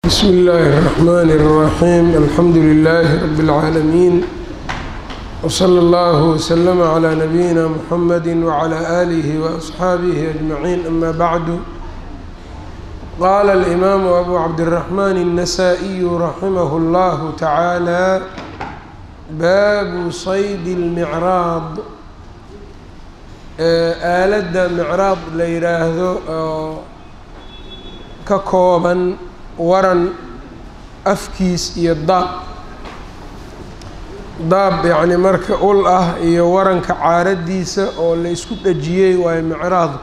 بsم الlh الرحmn الرaحيم الحمdu للh رb العاalمين وصلى اllه وsلم عlى نبيinا mحmd وعlى آlه وأصxaaبه أجمعين أmا bعd qال الإmام أbو cبدالرحمن النسائي رحimه الlه taعالى bab صyd الmعراaض aalada mcraad la yiraahdo oo ka kooban waran afkiis iyo daab daab yacni marka ul ah iyo waranka caaradiisa oo la isku dhejiyey waayo micraadku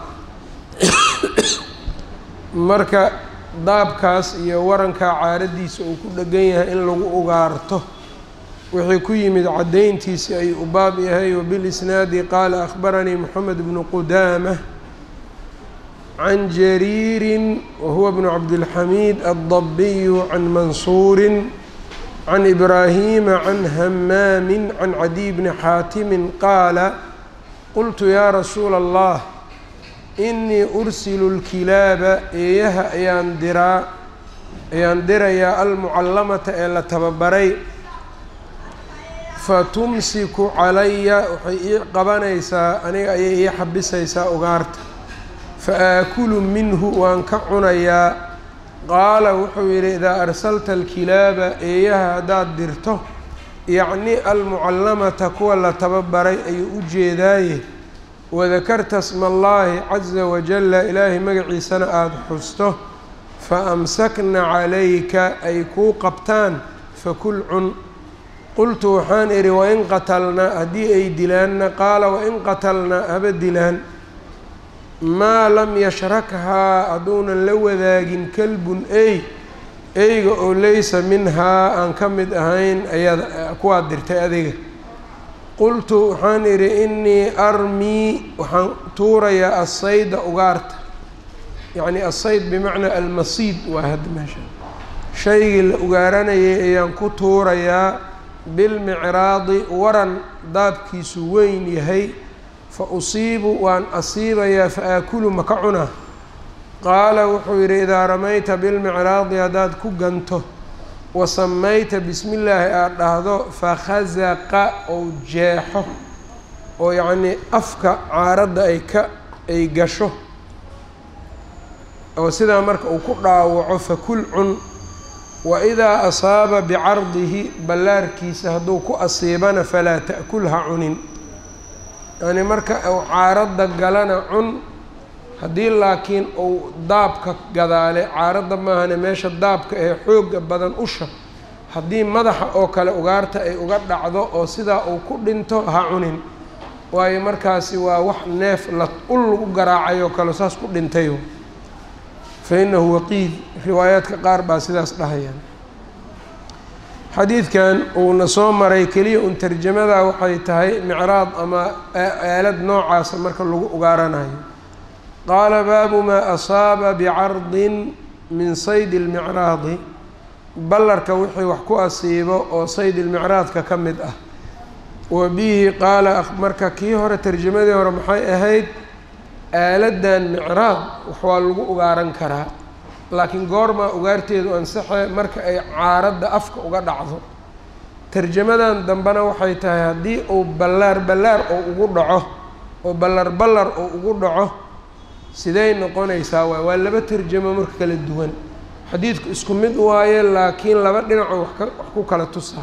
marka daabkaas iyo waranka caaradiisa uu ku dhegan yahay in lagu ugaarto wixii ku yimid caddayntiisi ayuu u baab yahay wabilisnaadi qaala akhbaranii moxamed bnu qudaamah can jariiri wahuwa bnu cabdilxamiid addabiyu can mansuuri can ibraahima can hamaami can cadiy bni xaatimi qaala qultu yaa rasuula allah inii ursilu lkilaaba eeyaha ayaan diraa ayaan dirayaa almucallamata ee la tababaray fatumsiku calaya waxay ii qabanaysaa aniga ayay ii xabisaysaa ugaarta fa aakulu minhu waan ka cunayaa qaala wuxuu yidhi idaa arsalta alkilaaba eeyaha haddaad dirto yacni almucallamata kuwa la tababaray ayuu u jeedaaye wadakarta sma allaahi caza wajalla ilaahay magaciisana aada xusto fa amsakna calayka ay kuu qabtaan fakul cun qultu waxaan idhi wain qatalnaa haddii ay dilaanna qaala wain qatalnaa haba dilaan maa lam yashrakhaa hadduunan la wadaagin kalbun ey eyga oo laysa minhaa aan ka mid ahayn ayada kuwaad dirtay adiga qultu waxaan idhi innii armii waxaan tuurayaa assayda ugaarta yacni assayd bimacnaa almasiid waa hadda meesha shaygii la ugaaranayay ayaan ku tuurayaa bilmicraadi waran daabkiisu weyn yahay fa usiibu waan asiibayaa fa aakulu maka cunaa qaala wuxuu yidhi idaa ramayta bilmicraadi haddaad ku ganto wa samayta bismi illaahi aada dhahdo fakhasaqa ou jeexo oo yacnii afka caaradda ay ka ay gasho oo sidaa marka uu ku dhaawaco fakul cun wa idaa asaaba bicardihi ballaarkiisa hadduu ku asiibana falaa ta'kul ha cunin yacni marka uu caaradda galana cun haddii laakiin uu daabka gadaale caaradda maahane meesha daabka ee xooga badan usha haddii madaxa oo kale ugaarta ay uga dhacdo oo sidaa uu ku dhinto ha cunin waayo markaasi waa wax neef la ul lagu garaacayoo kale saas ku dhintay fa innahu waqiid riwaayaadka qaar baa sidaas dhahayaan xadiidkan uuna soo maray keliya un tarjamada waxay tahay micraad ama aalad noocaasa marka lagu ugaaranayo qaala baabu maa asaaba bicardin min sayd ilmicraadi ballarka wixii wax ku asiibo oo sayd ilmicraadka ka mid ah wa bihi qaala marka kii hore tarjamadii hore maxay ahayd aaladan micraad wax waa lagu ugaaran karaa laakiin goormaa ugaarteedu ansaxe marka ay caaradda afka uga dhacdo tarjamadan dambena waxay tahay haddii uu ballaar ballaar oo ugu dhaco oo ballar ballar oo ugu dhaco siday noqonaysaa waay waa laba tarjamo marka kala duwan xadiidku isku mid waaye laakiin laba dhinacoo wax ka wax ku kala tusaa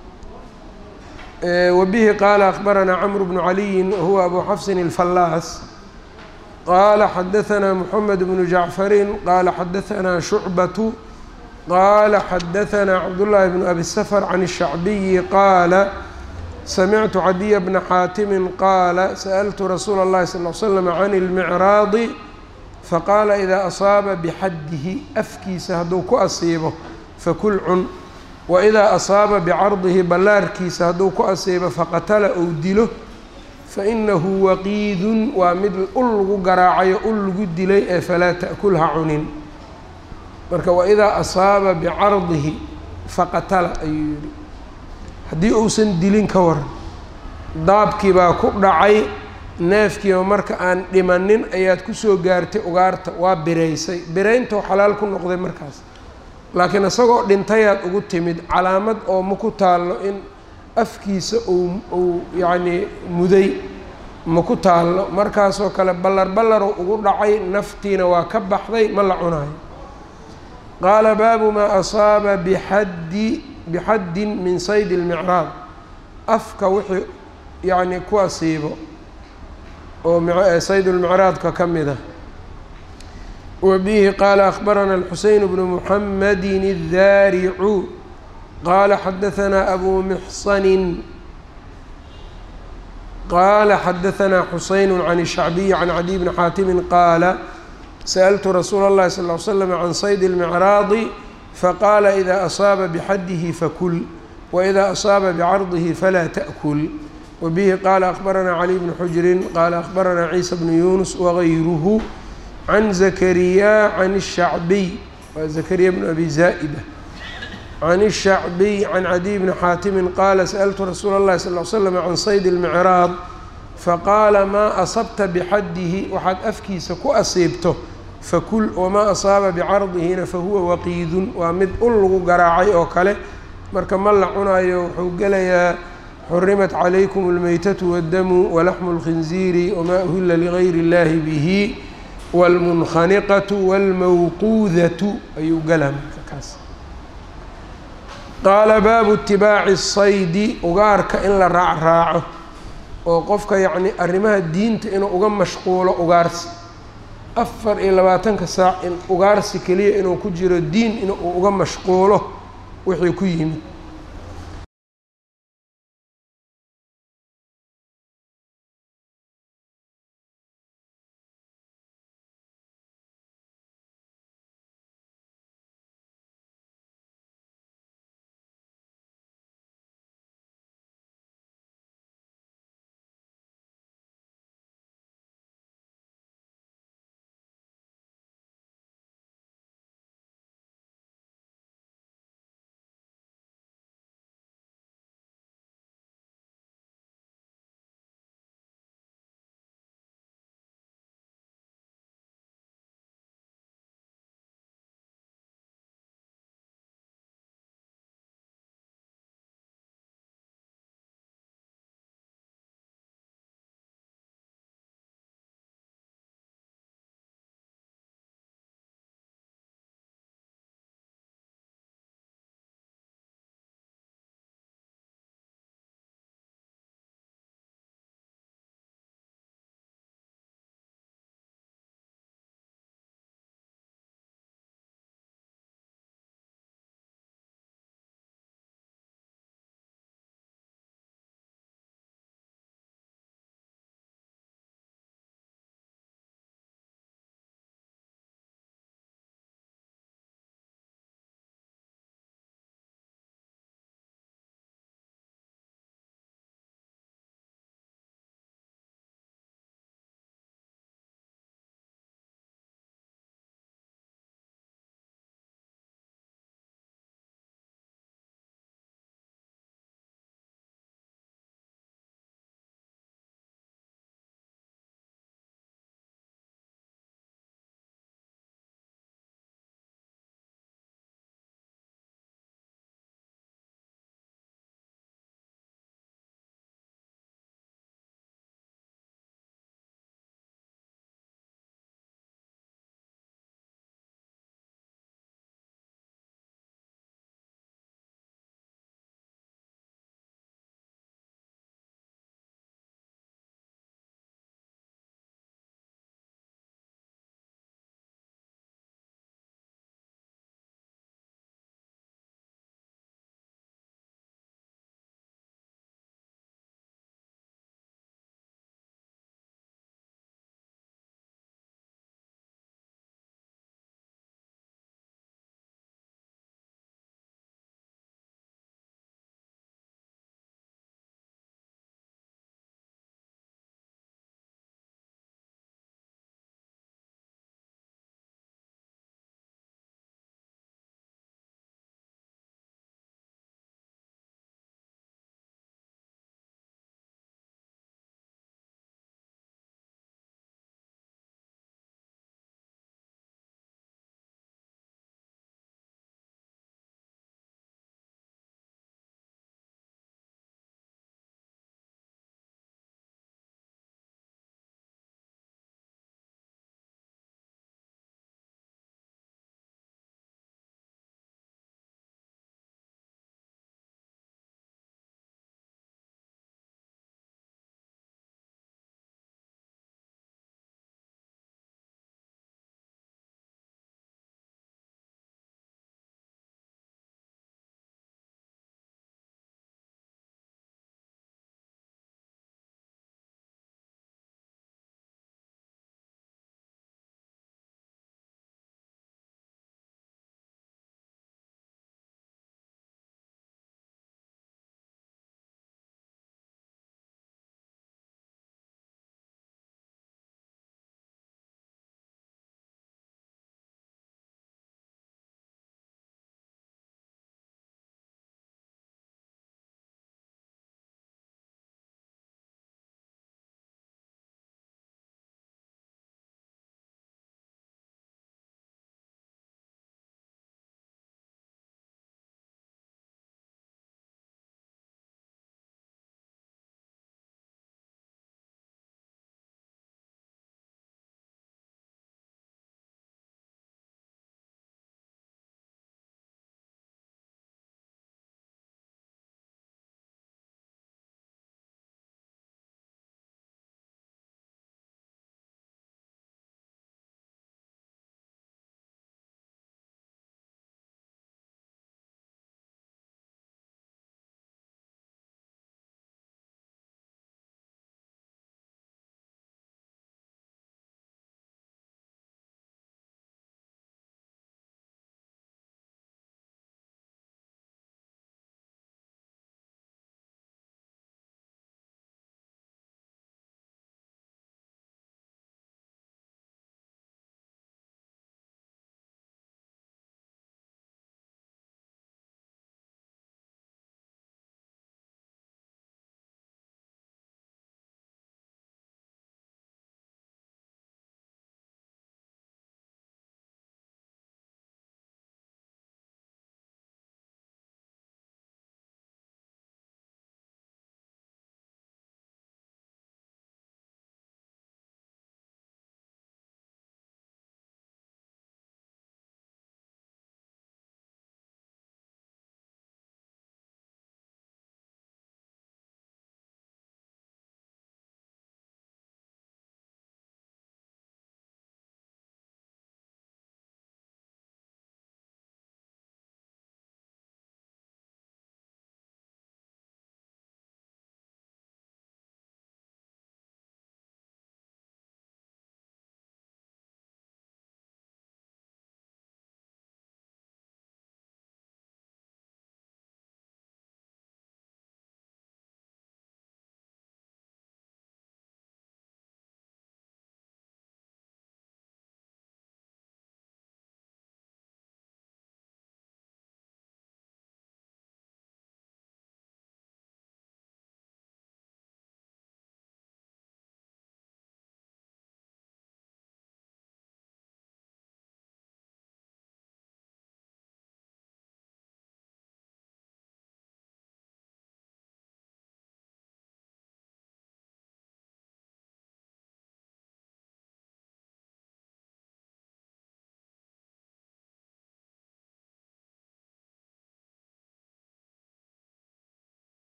wa bihi qaala akhbaranaa camru bnu caliyin wahuwa abu xafsin alfallaas qaala xadahanaa moxamed bnu jacfarin qaala xadahanaa shucbatu qaala xadahanaa cabdullaahi bnu abi safar can الshacbiyi qaala samictu cadiya bna xaatimin qaala sa'altu rasuula اllahi sal l slam can اlmicraadi faqaala idaa asaaba bixaddihi afkiisa hadduu ku asiibo fakul cun waidaa asaaba bicardihi ballaarkiisa hadduu ku asiibo faqatala ou dilo fainahu waqiidun waa mid ul lagu garaacayo ul lagu dilay ee falaa ta'kul ha cunin marka waidaa asaaba bicardihi faqatala ayuu yihi haddii uusan dilin ka waran daabkii baa ku dhacay neefkiiba marka aan dhimanin ayaad kusoo gaartay ugaarta waa biraysay birayntou xalaal ku noqday markaas laakiin isagoo dhintayaad ugu timid calaamad oo ma ku taallo in afkiisa uu uu yacnii muday ma ku taallo markaasoo kale ballar ballaru ugu dhacay naftiina waa ka baxday ma la cunayo qaala baabu maa asaaba bixaddi bixaddin min sayd اlmicraad afka wixii yacni ku asiibo oo sayd اlmicraadka ka mid ah wa bihi qaala akhbarana alxuseyn bnu muxamadi الdaaricu qaala xadahanaa abu mixsanin qaala xadahanaa xuseyn can الshacbiyi can cadiy bni xaatimi qaala sأltu rasuula اllahi sal ly slam can sayd اlmicraadi faqaala ida asaaba bxadihi fakul waida asaaba bcardihi falaa taأkul wabihi qaala akhbaranaa cali bni xujrin qaala akhbaranaa ciisa bnu yunus wagayruhu can zakariya can الshacbiy waa zakariya bnu abi zaa'ida can الshacbiy can cadiy bni xaatimi qaala sأltu rasuula اllahi sal ly slam can sayd اlmicraad faqaala maa asabta bxadihi waxaad afkiisa ku asiibto fakul wamaa asaaba bicardihina fahuwa waqiidun waa mid ul lagu garaacay oo kale marka ma la cunayo wuxuu gelayaa xurimat calaykum اlmeytatu wاddamu walaxmu اlkhinziiri wamaa uhila ligayri اllahi bihi wاlmunkhaniqatu wاlmawquudatu ayuu gelaa marka kaas qaala baabu itibaaci الsaydi ugaarka in la raacraaco oo qofka yacni arrimaha diinta inuu uga mashquulo ugaarsi afar iyo labaatanka saac in ugaarsi keliya inuu ku jiro diin in uu uga mashquulo wixii ku yimid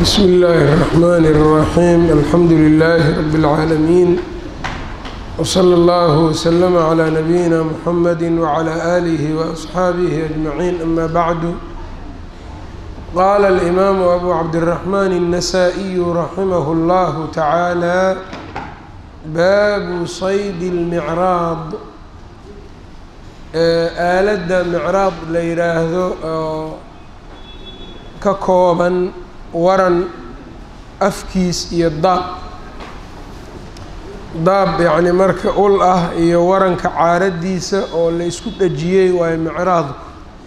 بsم الlh الرحmn الرaحيم الحمdu للh رb العاalمين وصلى الله وsلم عlى نبيinا mحمد وعlى آlه وأصxaaبه أجمعين أmا bعd qال الإmام أbو cبدالرحمن النسائي رحimه الله taعالى bab صyd الmعراaض aalada mcraad la yiraahdo oo ka kooban waran afkiis iyo daab daab yacni marka ul ah iyo waranka caaradiisa oo la isku dhejiyey waayo micraadku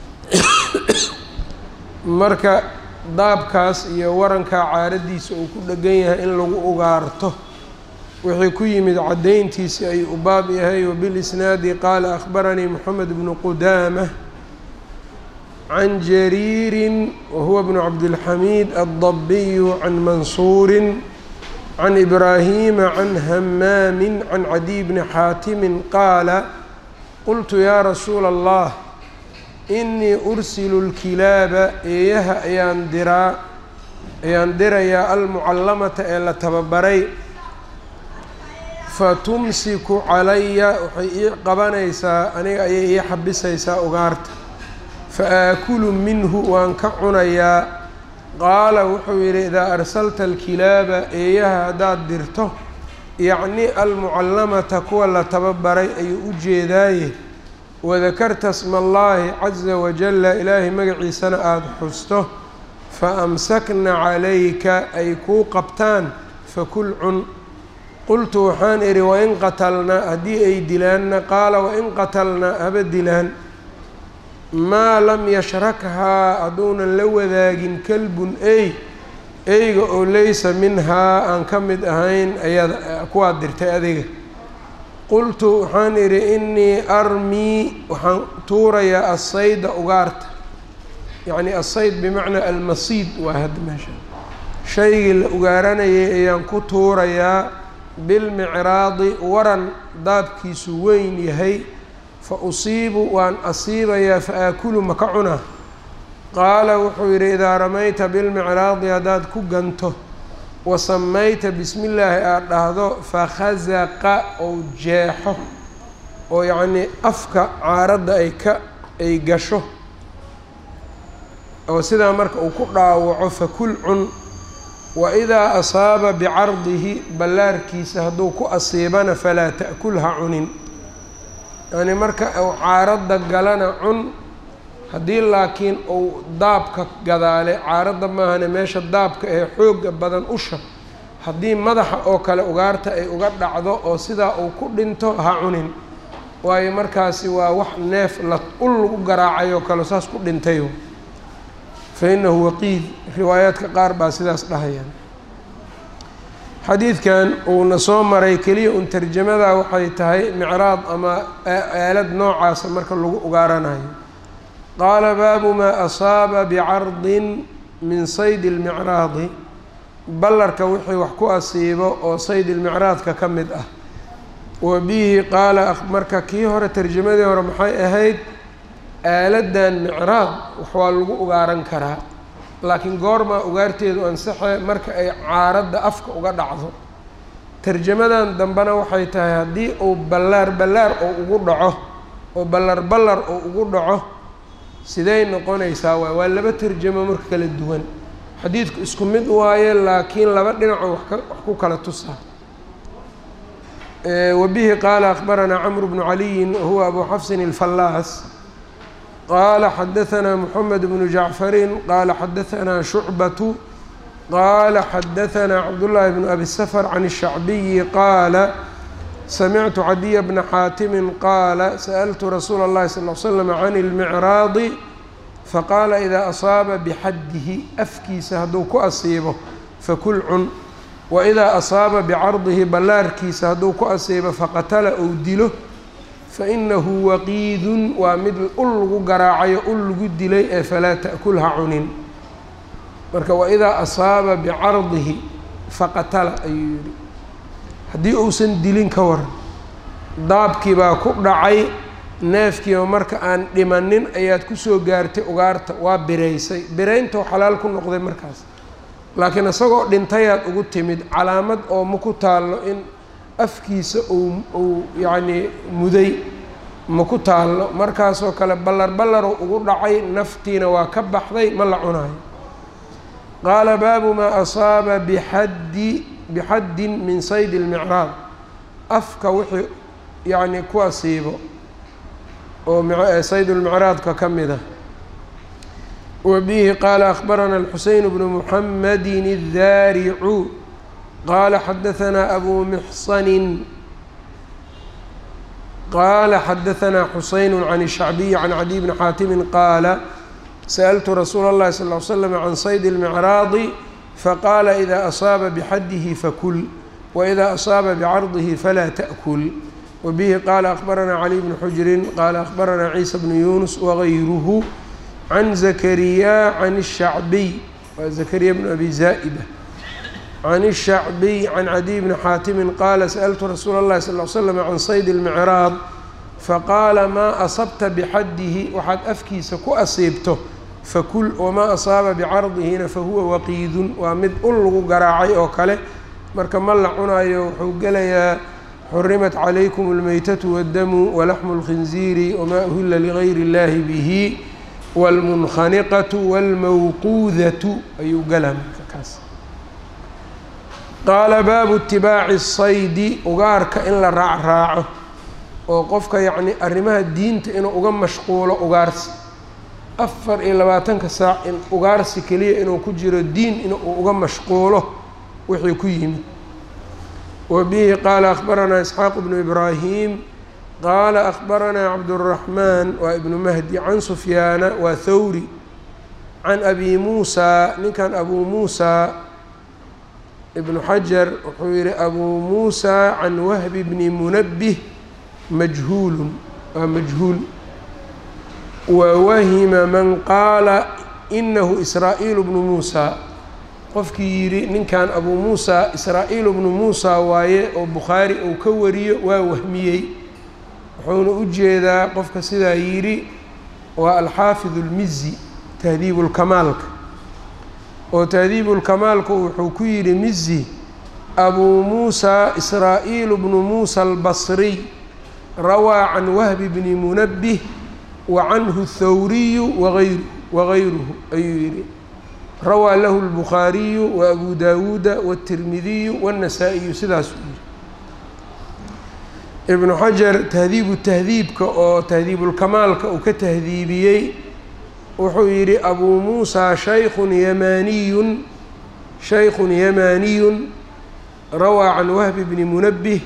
marka daabkaas iyo waranka caaradiisa uu ku dhegan yahay in lagu ugaarto wixii ku yimid caddayntiisi ayuu u baab yahay wabilisnaadi qaala akhbaranii moxamed bnu qudaamah can jariirin wahuwa bnu cabdilxamiid addabiyu can mansuurin can ibraahiima can hamaamin can cadiy bni xaatimin qaala qultu yaa rasuula allah inii ursilu lkilaaba eeyaha ayaan diraa ayaan dirayaa almucallamata ee la tababaray fatumsiku calaya waxay ii qabanaysaa aniga ayay ii xabisaysaa ugaarta fa aakulu minhu waan ka cunayaa qaala wuxuu yidhi idaa arsalta alkilaaba eeyaha haddaad dirto yacni almucallamata kuwa la tababaray ayuu u jeedaaye wadakarta sma allaahi caza wajalla ilaahay magaciisana aada xusto fa amsakna calayka ay kuu qabtaan fakul cun qultu waxaan idhi wain qatalnaa haddii ay dilaanna qaala wain qatalnaa haba dilaan maa lam yashrakhaa hadduunan la wadaagin kalbun ey eyga oo laysa minhaa aan ka mid ahayn ayaad kuwaad dirtay adiga qultu waxaan idhi innii armii waxaan tuurayaa assayda ugaarta yacni assayd bimacnaa almasiid waa hadda meesha shaygii la ugaaranayay ayaan ku tuurayaa bilmicraadi waran daabkiisu weyn yahay fa usiibu waan asiibayaa fa aakulu maka cunaa qaala wuxuu yidhi idaa ramayta bilmicraadi haddaad ku ganto wa samayta bismi illaahi aada dhahdo fakhasaqa ou jeexo oo yacnii afka caaradda ay ka ay gasho oo sidaa marka uu ku dhaawaco fakul cun waidaa asaaba bicardihi ballaarkiisa hadduu ku asiibana falaa ta'kul ha cunin yacni marka uu caaradda galana cun haddii laakiin uu daabka gadaale caaradda maahane meesha daabka ee xoogga badan usha haddii madaxa oo kale ugaarta ay uga dhacdo oo sidaa uu ku dhinto ha cunin waayo markaasi waa wax neef la ul lagu garaacayoo kale saas ku dhintayo fa inahu waqiid riwaayaadka qaar baa sidaas dhahayaan xadiidkan uuna soo maray keliya un tarjamada waxay tahay micraad ama aalad noocaasa marka lagu ugaaranayo qaala baabu maa asaaba bicardin min sayd ilmicraadi ballarka wixii wax ku asiibo oo sayd ilmicraadka ka mid ah wa bihi qaala marka kii hore tarjamadii hore maxay ahayd aaladan micraad wax waa lagu ugaaran karaa laakiin goormaa ugaarteedu ansaxe marka ay caaradda afka uga dhacdo tarjamadan dambena waxay tahay haddii uu ballaar ballaar oo ugu dhaco oo ballar ballar oo ugu dhaco siday noqonaysaa waay waa laba tarjamo marka kala duwan xadiidku isku mid waaye laakiin laba dhinacoo wax ka wax ku kala tusaa wabihi qaala akhbaranaa camru bnu caliyin wahuwa abu xafsin alfallaas qaala xadahanaa moxamed bnu jacfarin qaala xadahanaa shucbatu qaala xadahanaa cabdullaahi bnu abi safar can الshacbiyi qaala samictu cadiya bna xaatimin qaala sa'altu rasuula اllahi sal l slam can اlmicraadi faqaala idaa asaaba bixaddihi afkiisa hadduu ku asiibo fakul cun waidaa asaaba bicardihi ballaarkiisa hadduu ku asiibo faqatala ou dilo fainahu waqiidun waa mid ul lagu garaacayo ul lagu dilay ee falaa ta'kul ha cunin marka waidaa asaaba bicardihi faqatala ayuu yihi haddii uusan dilin ka waran daabkii baa ku dhacay neefkiiba marka aan dhimanin ayaad kusoo gaartay ugaarta waa biraysay birayntou xalaal ku noqday markaas laakiin isagoo dhintayaad ugu timid calaamad oo ma ku taallo in afkiisa uu uu yacnii muday ma ku taallo markaasoo kale ballar ballaru ugu dhacay naftiina waa ka baxday ma la cunayo qaala baabu maa asaaba bixaddi bixaddin min sayd اlmicraad afka wixii yacni ku asiibo oo sayd lmicraadka ka mid ah wa bihi qaala akhbarana alxuseyn bnu muxamadi الdaaricu qaala xadahanaa abu mixsanin qaala xadahanaa xuseyn can الshacbiyi can cadiy bni xaatimi qaala sأltu rasuula اllahi sal ly slam can sayd اlmicraadi faqaala ida asaaba bxadihi fakul waida asaaba bcardihi falaa taأkul wabihi qaala akhbaranaa cali bnu xujrin qaala akhbaranaa ciisa bnu yunus wagayruhu can zakariya can الshacbiy waa zakariya bnu abi zaa'ida can الshacbiy can cadiy bni xaatimi qaala sأltu rasuula اllahi sal ly slam can sayd اlmicraad faqaala maa asabta bxadihi waxaad afkiisa ku asiibto fakul wamaa asaaba bicardigina fahuwa waqiidun waa mid ul lagu garaacay oo kale marka ma la cunayo wuxuu gelayaa xurimat calaykum اlmeytatu wاddamu walaxmu اlkhinziiri wamaa uhila ligayri اllahi bihi wاlmunkhaniqatu wاlmawquudatu ayuu galaa marka kaas qaala baabu itibaaci الsaydi ugaarka in la raacraaco oo qofka yacni arrimaha diinta inuu uga mashquulo ugaarsi afar iyo labaatanka saac in ugaarsi keliya inuu ku jiro diin inuu uga mashquulo wixii ku yimid wa bihi qaala akhbaranaa isxaaq bnu ibraahim qaala akhbaranaa cabduraxmaan waa ibnu mahdi can sufyaana waa thawri can abi muusaa ninkan abuu muusaa ibnu xajar wuxuu yihi abuu muusaa can wahbi bni munabbih majhuulun waa majhuul wawahima man qaala inahu israa'iil bnu muusaa qofkii yidhi ninkan abuu muusaa israa-iil bnu muusaa waaye oo bukhaari uu ka wariyo waa wahmiyey wuxuuna u jeedaa qofka sidaa yidhi waa alxaafid اlmizi tahdiib اlkamaalka oo tahdiib اlkamaalku wuxuu ku yidhi mizi abuu muusaa israa-iil bnu muusa albasriy rawaa can wahbi bni munabbih wa canhu thawriyu waayr wagayruhu ayuu yidhi rawaa lahu اlbukhaariyu wa abu daawuuda wاtirmidiyu wاnnasaa-iyu sidaasuu yidhi ibnu xajar tahdiibu tahdiibka oo tahdiibulkamaalka uu ka tahdiibiyey wuxuu yidhi abuu muusaa shaykun yamaaniyun shaykun yamaaniyun rawaa can wahbi bni munabbih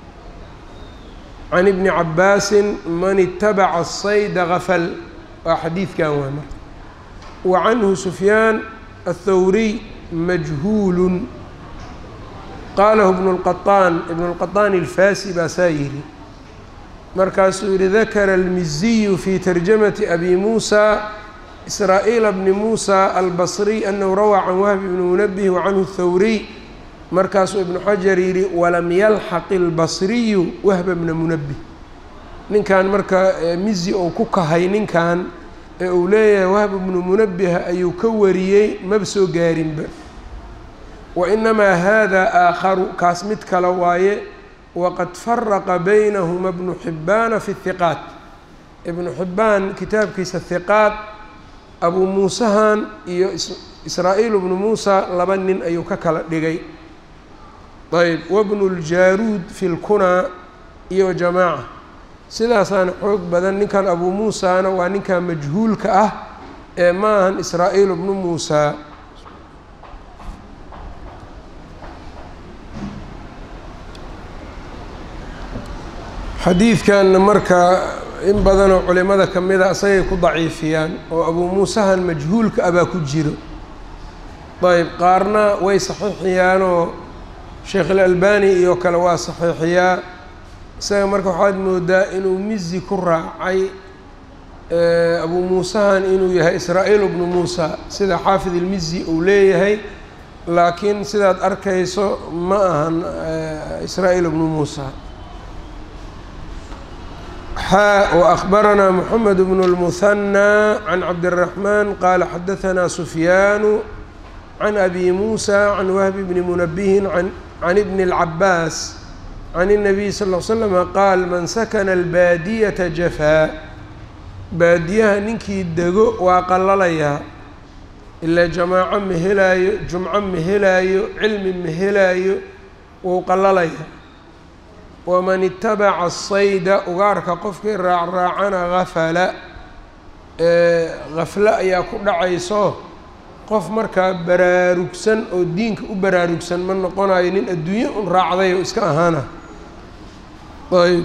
can ibni cabaasin man itabaca asayda gafal waa xadiidkan waa marka wa canhu sufyaan athawriy majhuulun qaalahu ibnu lqaطaan ibnu lqaطaan ilfaasi baa saa yidhi markaasuu yihi dakara almiziyu fi tarjamati abi muusa israa'iila bni muusa albasriy anahu rawaa can wahbi bni munabih wa canhu thawriy markaasuu ibnu xajar yidhi walam yalxaq ilbasriyu wahba bna munabih ninkan marka mizi ou ku kahay ninkan ee uu leeyahay wahba bnu munabiha ayuu ka wariyey maba soo gaarinba wa inamaa hada aakharu kaas mid kale waaye waqad faraqa baynahuma bnu xibbaana fi hiqaat ibnu xibbaan kitaabkiisa hiqaat abuu muusahan iyo israa-iil bnu muusa laba nin ayuu ka kala dhigay ayb wabnu ljaaruud fi lkunaa iyo jamaaca sidaasaana xoog badan ninkan abuu muusaana waa ninkan majhuulka ah ee ma ahan israa-iil bnu muusaa xadiidkanna marka in badanoo culimada ka mida isagay ku daciifiyaan oo abuu muusahan majhuulka ah baa ku jiro ayb qaarna way saxiixiyaanoo sheekh ilalbani iyo kale waa saxiixiyaa isaga marka waxaad moodaa inuu mizi ku raacay abuu muusahan inuu yahay israa-iil bnu muusa sida xaafid ilmizi uu leeyahay laakiin sidaad arkayso ma ahan israa-iil bnu muusa xaa وأخbaranaa mحamed bn الmثنى can cabdالرaحman qaala xadaثna sufyaanu can abi muusa can wahbi bni munabihin can ibni اlcabaas can الnabiy sal ll slama qaal man sakana albaadiyata jafaa baadiyaha ninkii dego waa qalalayaa ilaa jamaaco ma helaayo jumco ma helaayo cilmi ma helaayo wuu qalalayaa waman itabaca asayda ugaarka qofkii raacraacana gafala gaflo ayaa ku dhacayso qof markaa baraarugsan oo diinka u baraarugsan ma noqonayo nin adduunye un raacday oo iska ahaana ayb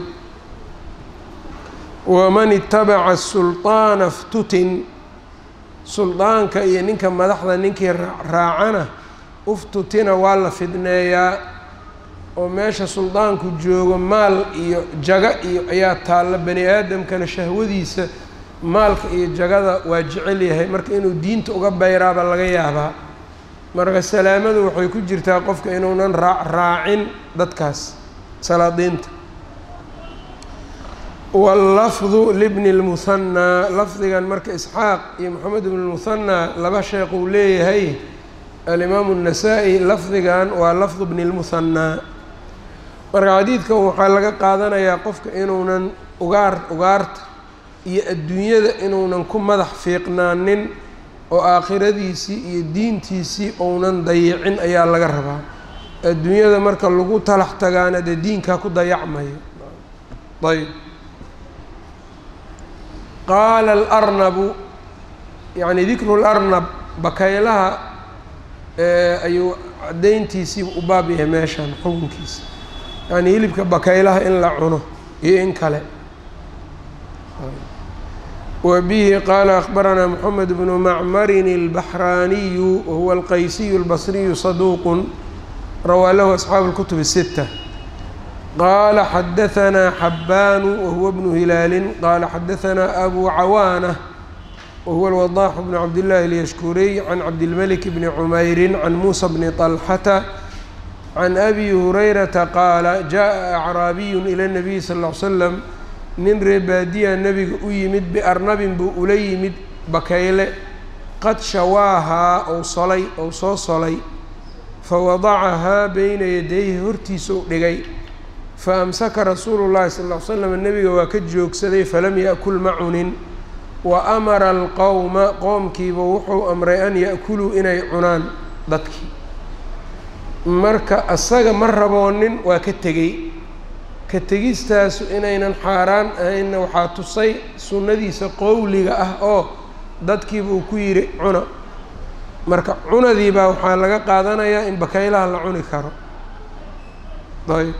waman itabaca sulطaana ftutin suldaanka iyo ninka madaxda ninkii raacana uftutina waa la fidneeyaa oo meesha suldaanku joogo maal iyo jaga iyo ayaa taalla bani aadamkana shahwadiisa maalka iyo jagada waa jecel yahay marka inuu diinta uga bayraaba laga yaabaa marka salaamadu waxay ku jirtaa qofka inuunan raa raacin dadkaas salaadiinta wallafdu libni اlmuhanaa lafdigan marka isxaaq iyo moxamed ibn lmuhanaa laba sheekh uu leeyahay alimaamu الnasaa-i lafdigan waa lafdu bni اlmuhanaa marka xadiidkan waxaa laga qaadanayaa qofka inuunan ugaar ugaarta iyo adduunyada inuunan ku madax fiiqnaanin oo aakhiradiisii iyo diintiisii ounan dayicin ayaa laga rabaa adduunyada marka lagu talax tagaana dee diinkaa ku dayacmayo ayb qaala alarnabu yacni dikru larnab bakaylaha ayuu caddayntiisii u baab yahay meeshan xukunkiisa yacni hilibka bakaylaha in la cuno iyo in kale وبه qال أخبرنا محمد بن معمر البحراني وهو الqyسي البصري صدوq rwى lh أصحاaب الكتب الستة qال xdثnا حبان وهو بن هلال qال xdثnا أbو عوانة وهو الوضاح بن عبد الله اليشكري عن عبدالملك بن عمير عن موسى بن طلحة عن أbي هريرة qال جاء أعرابي إلى النبي صلى اه عليه وسلم nin reebaadiya nebiga u yimid biarnabin buu ula yimid bakayle qad shawaahaa ou solay ou soo solay fa wadacahaa beyna yadayhi hortiisa u dhigay fa amsaka rasuulu llahi sal ll ly slam nebiga waa ka joogsaday falam ya'kul ma cunin wa amara alqowma qoomkiiba wuxuu amray an ya'kuluu inay cunaan dadkii marka asaga ma raboonin waa ka tegey ka tegistaasu inaynan xaaraan ahaynna waxaa tusay sunnadiisa qowliga ah oo dadkiiba uu ku yidhi cuna marka cunadiibaa waxaa laga qaadanayaa in bakaylaha la cuni karo ayb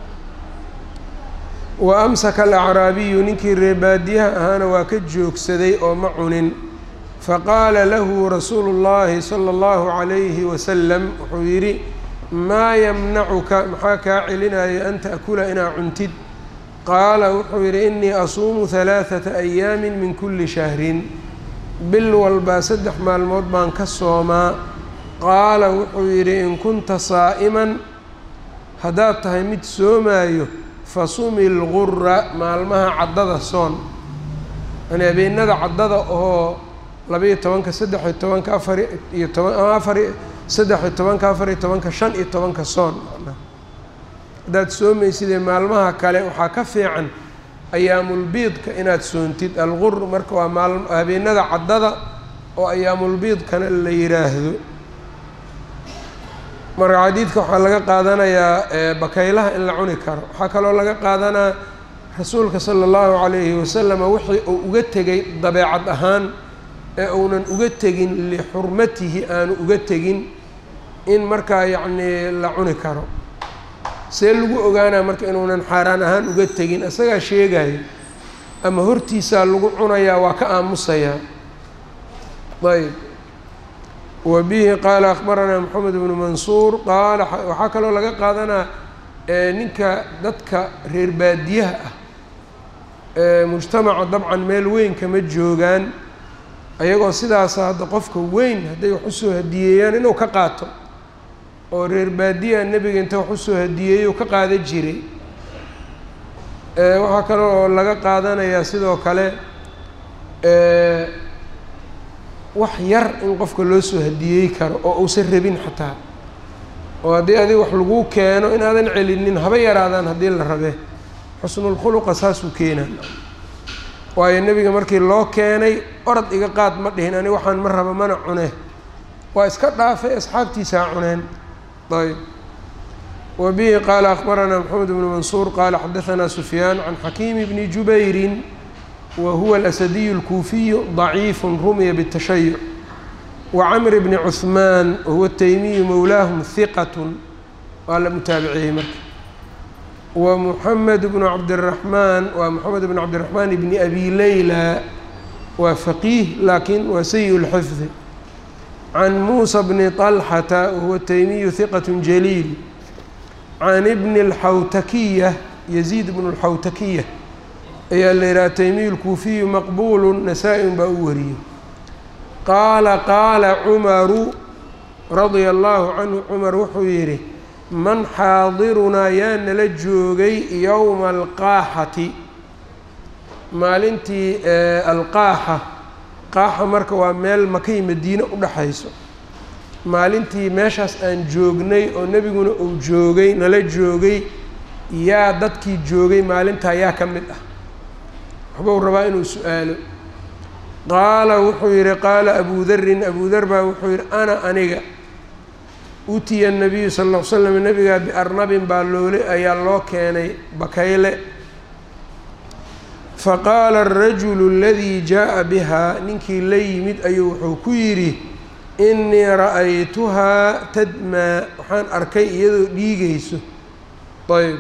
wa amsaka alacraabiyu ninkii reebaadiyaha ahaana waa ka joogsaday oo ma cunin faqaala lahu rasuulu llaahi sala allahu calayhi wasalam wuxuu yidhi maa yamnacuka maxaa kaa celinaya an ta'kula inaa cuntid qaala wuxuu yidhi innii asuumu halaaثata ayaamin min kulli shahrin bil walbaa saddex maalmood baan ka soomaa qaala wuxuu yidhi in kunta saa'iman haddaad tahay mid soomaayo fasumi lgura maalmaha caddada soon yani habeenada caddada oo labaiyo tobanka saddex-iyo tobanka afar iyo toban ama afar saddex-iyo tobanka afar iyo tobanka shan iyo tobanka soon manaa haddaad soomaysidee maalmaha kale waxaa ka fiican ayaamulbiidka inaad soontid algur marka waa maal habeenada caddada oo ayaamulbiidkana la yidhaahdo marka xadiidka waxaa laga qaadanayaa bakaylaha in la cuni karo waxaa kaloo laga qaadanaa rasuulka sala allahu calayhi wasalama wixii uu uga tegay dabeecad ahaan ee uunan uga tegin lixurmatihi aanu uga tegin in markaa yacnii la cuni karo see lagu ogaanaa marka inuunan xaaraan ahaan uga tegin isagaa sheegayo ama hortiisaa lagu cunayaa waa ka aamusayaa ayb wa bihi qaala akhbaranaa moxamed bnu mansuur qaala waxaa kaloo laga qaadanaa ninka dadka reer baadiyaha ah ee mujtamaca dabcan meel weyn kama joogaan ayagoo sidaasa hadda qofka weyn hadday wax usoo hadiyeeyaan inuu ka qaato oo reer baadiyaha nebiga inta wax usoo hadiyeeyou ka qaadan jiray waxaa kale oo laga qaadanayaa sidoo kale wax yar in qofka loo soo hadiyey karo oo uusan rabin xataa oo haddii adiga wax laguu keeno inaadan celinin haba yaraadaan haddii la rabe xusnulkhuluqa saasuu keenaa waayo nebiga markii loo keenay orod iga qaad ma dhihin ani waxaan ma raba mana cune waa iska dhaafay asxaabtiisaa cuneen ayb wa bihi qaala akbaranaa maxamed bnu mansuur qaala xadaanaa sufyaan can xakiimi bni jubayrin wa huwa alasadiyu اlkuufiyu ضaciifu rumiya bالtashayuc wa camr bni cuثmaan wahuwa taymiyu mowlaahum hiqat waa la mutaabiciyey marka wa muxamed bnu cabdiraxmaan waa moxamed bnu cabdiraxmaan bni abi leyla waa faqiih laakiin waa sayi اlxifdi can muusa bni طalxata wahuwa taymiyu hiqat jaliil can ibni اlxawtakiya yaziid bnu اlxawtakiya ayaa la yidhaha taymiyu lkuufiyu maqbuulu nasaa-in baa u wariyey qaala qaala cumaru radia allahu canhu cumar wuxuu yidhi man xaadirunaa yaa nala joogay yowma alqaaxati maalintii alqaaxa qaaxa marka waa meel makay madiine u dhexayso maalintii meeshaas aan joognay oo nebiguna uu joogay nala joogay yaa dadkii joogay maalintaa yaa ka mid ah waxbuu rabaa inuu su-aalo qaala wuxuu yidhi qaala abu darin abu dar baa wuxuu yidhi ana aniga utiya nabiyu sal ll ly slam nabigaa biarnabin baa loole ayaa loo keenay bakayle faqaala arajulu aladii jaa'a bihaa ninkii la yimid ayuu wuxuu ku yidhi innii ra'aytuhaa tadmaa waxaan arkay iyadoo dhiigayso ayb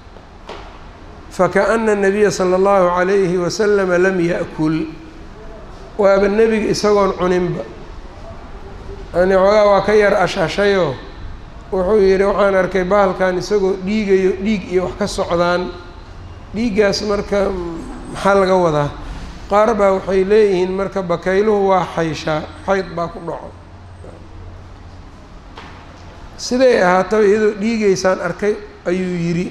fakaأna الnabiya salى اllahu عalayhi waslama lam yaأkul waaba nebiga isagoon cuninba yani xoogaa waa ka yar ashashayoo wuxuu yidhi waxaan arkay bahalkan isagoo dhiigayo dhiig iyo wax ka socdaan dhiiggaas marka maxaa laga wadaa qaar baa waxay leeyihiin marka bakayluhu waa xayshaa xayd baa ku dhaco siday ahaataba iyadoo dhiigaysaan arkay ayuu yidhi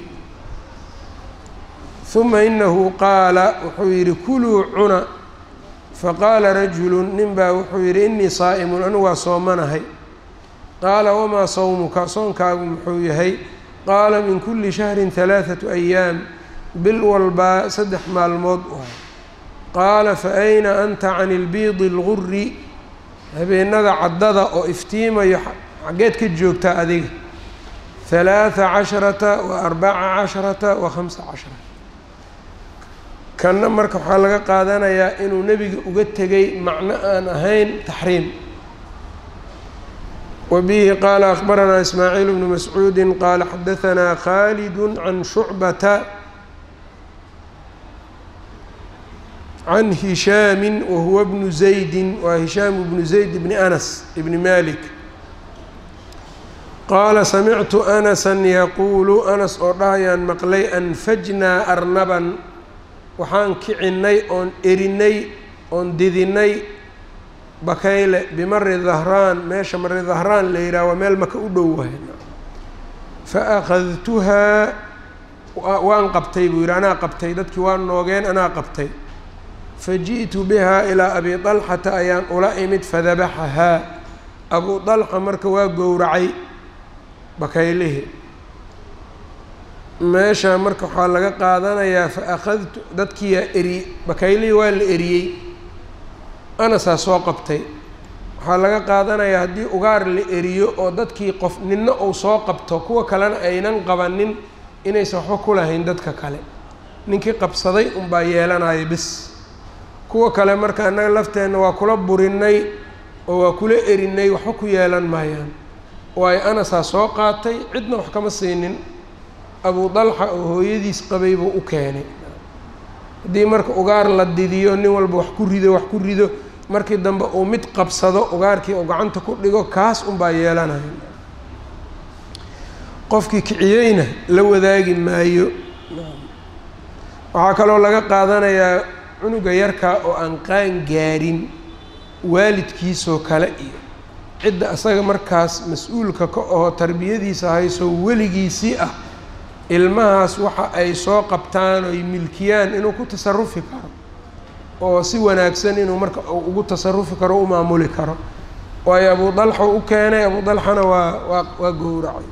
uma inahu qaala wuxuu yidhi kuluu cuna faqaala rajulu nin baa wuxuu yidhi inii saa'imun anigu waa soomanahay qaala wamaa sawmuka soonkaagu muxuu yahay qaala min kuli shahrin halaaثatu ayaam bil walbaa saddex maalmood u hay qaala fa ayna anta can ilbiidi اlguri habeenada caddada oo iftiimayo xaggeed ka joogtaa adiga halaaثa casharata wa arbaca casharata wa khamsa casharata kanna marka waxaa laga qaadanayaa inuu nebiga uga tegay macno aan ahayn taxriim wa bihi qaala akbaranaa ismaaciil bnu mascuudi qaala xadahanaa khalidu can shucbata can hishaami wahuwa bnu zaydi waa hishaamu bnu zayd bni anas bni malik qaala samictu anasan yaquulu anas oo dhahayaan maqlay anfajnaa arnaban waxaan kicinnay oon erinay oon didinay bakayle bimari dahraan meesha mari dahraan la yidhaha waa meel maka u dhow wahay fa akhadtuhaa waan qabtay buu yidhi anaa qabtay dadkii waa noogeen anaa qabtay fa ji'tu bihaa ilaa abi dalxata ayaan ula imid fadabaxahaa abuu dalxa marka waa gowracay bakaylihii meesha marka waxaa laga qaadanayaa fa akhadtu dadkiiyaa eri bakaylihii waa la eriyey anasaa soo qabtay waxaa laga qaadanayaa haddii ugaar la eriyo oo dadkii qof ninna uu soo qabto kuwa kalena aynan qabanin inaysan waxba ku lahayn dadka kale ninkii qabsaday unbaa yeelanaya bis kuwa kale marka annaga lafteenna waa kula burinay oo waa kula erinay waxba ku yeelan maayaan waayo anasaa soo qaatay cidna wax kama siinin abu dalxa oo hooyadiis qabay buu u keenay haddii marka ugaar la didiyo nin walba wax ku rido wax ku rido markii dambe uu mid qabsado ugaarkii oo gacanta ku dhigo kaas unbaa yeelanaya qofkii kiciyeyna la wadaagi maayo waxaa kaloo laga qaadanayaa cunuga yarkaa oo aan qaan gaarin waalidkiisoo kale iyo cidda asaga markaas mas-uulka ka aho tarbiyadiisa hayso weligiisii ah ilmahaas waxa ay soo qabtaan oy milkiyaan inuu ku tasarufi karo oo si wanaagsan inuu marka ugu tasarufi karo o u maamuli karo waayo abu dalxa u keenay abu dalxana waa waa waa gowracay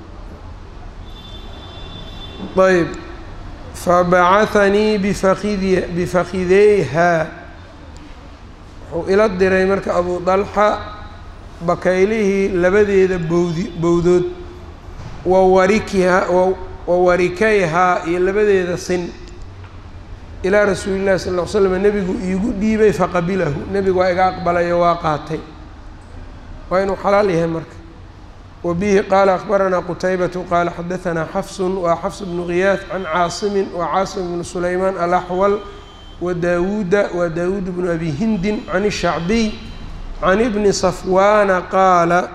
ayb fabacahanii bifakidi bifakideyha wuxuu ila diray marka abu dalxa bakaylihii labadeeda bowdi bowdood wawarikiha wawarikayhaa iyo labadeeda sin ilaa rasuuli llahi sal ll ly slam nebigu iigu dhiibay faqabilahu nebigu waa iga aqbalayo waa qaatay waa inuu xalaal yahay marka wa bihi qaala akbaranaa qutaybatu qaala xadaanaa xafsun waa xafs bnu khiyaad can caasimin wa caasim bnu sulaymaan alaxwal wa daawuuda wa daawuud bnu abi hindin can ishacbiy can ibni safwaana qaala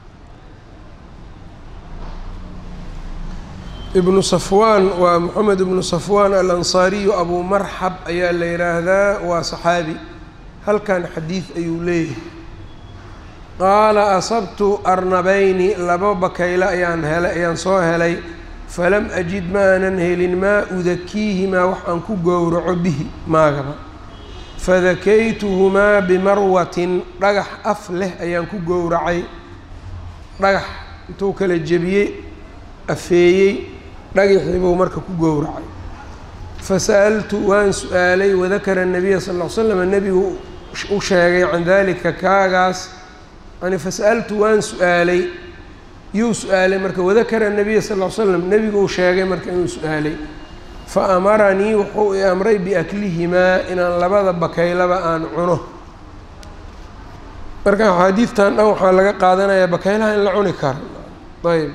ibnu safwaan waa moxamed ibnu safwaan alansaariyu abu marxab ayaa la yidhaahdaa waa saxaabi halkan xadiid ayuu leeyahay qaala asabtu arnabayni laba bakayle ayaan helay ayaan soo helay falam ajid ma aanan helin maa udakiihimaa wax aan ku gowraco bihi maagaba fadakaytuhumaa bimarwatin dhagax af leh ayaan ku gowracay dhagax intuu kala jebiyey afeeyey dhagaxii buu marka ku gowracay fasa'altu waan su-aalay wadakara nabiya sal ll ly slam nebigu u sheegay can dalika kaagaas yani fasa'altu waan su-aalay yuu su-aalay marka wadakara nabiya sal ll ly slam nebigu uu sheegay marka inuu su-aalay fa amaranii wuxuu i amray biaklihimaa inaan labada bakaylaba aan cuno marka axaadiidtan dhan waxaa laga qaadanayaa bakaylaha in la cuni karo ayb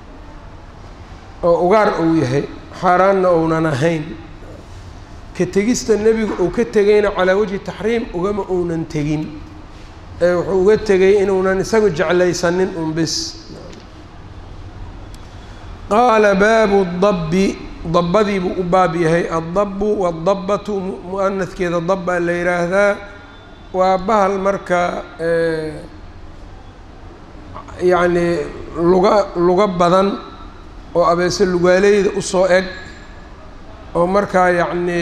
oo ugaar uu yahay xaaraanna ounan ahayn ka tegista nebigu uu ka tegayna calaa wajhi taxriim ugama uunan tegin ee wuxuu uga tegay inuunan isagu jeclaysanin un bis qaala baabu dabbi dabbadii buu u baab yahay addabu waadabbatu mu-anadkeeda dabbaa la yidhaahdaa waa bahal marka yacni luga luga badan oo abeese lugaaleyda usoo eg oo markaa yacni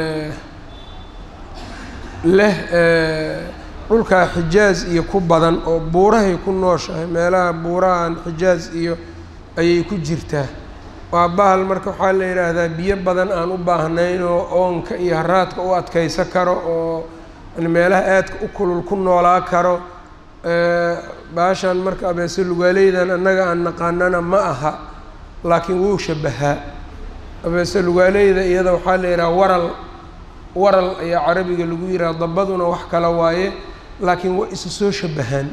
leh dhulkaa xijaaz iyo ku badan oo buurahay ku nooshahay meelaha buurahan xijaaz iyo ayay ku jirtaa waa bahal marka waxaa la yidhaahdaa biyo badan aan u baahnayn oo oonka iyo haraadka u adkaysa karo oo meelaha aadka u kulul ku noolaa karo baashan marka abeese lugaaleydan annaga aan naqaanana ma aha laakiin wuu shabahaa abeese lugaaleyda iyada waxaa la yidhaha waral waral ayaa carabiga lagu yidhaha dabaduna wax kala waaye laakiin waa isa soo shabahaan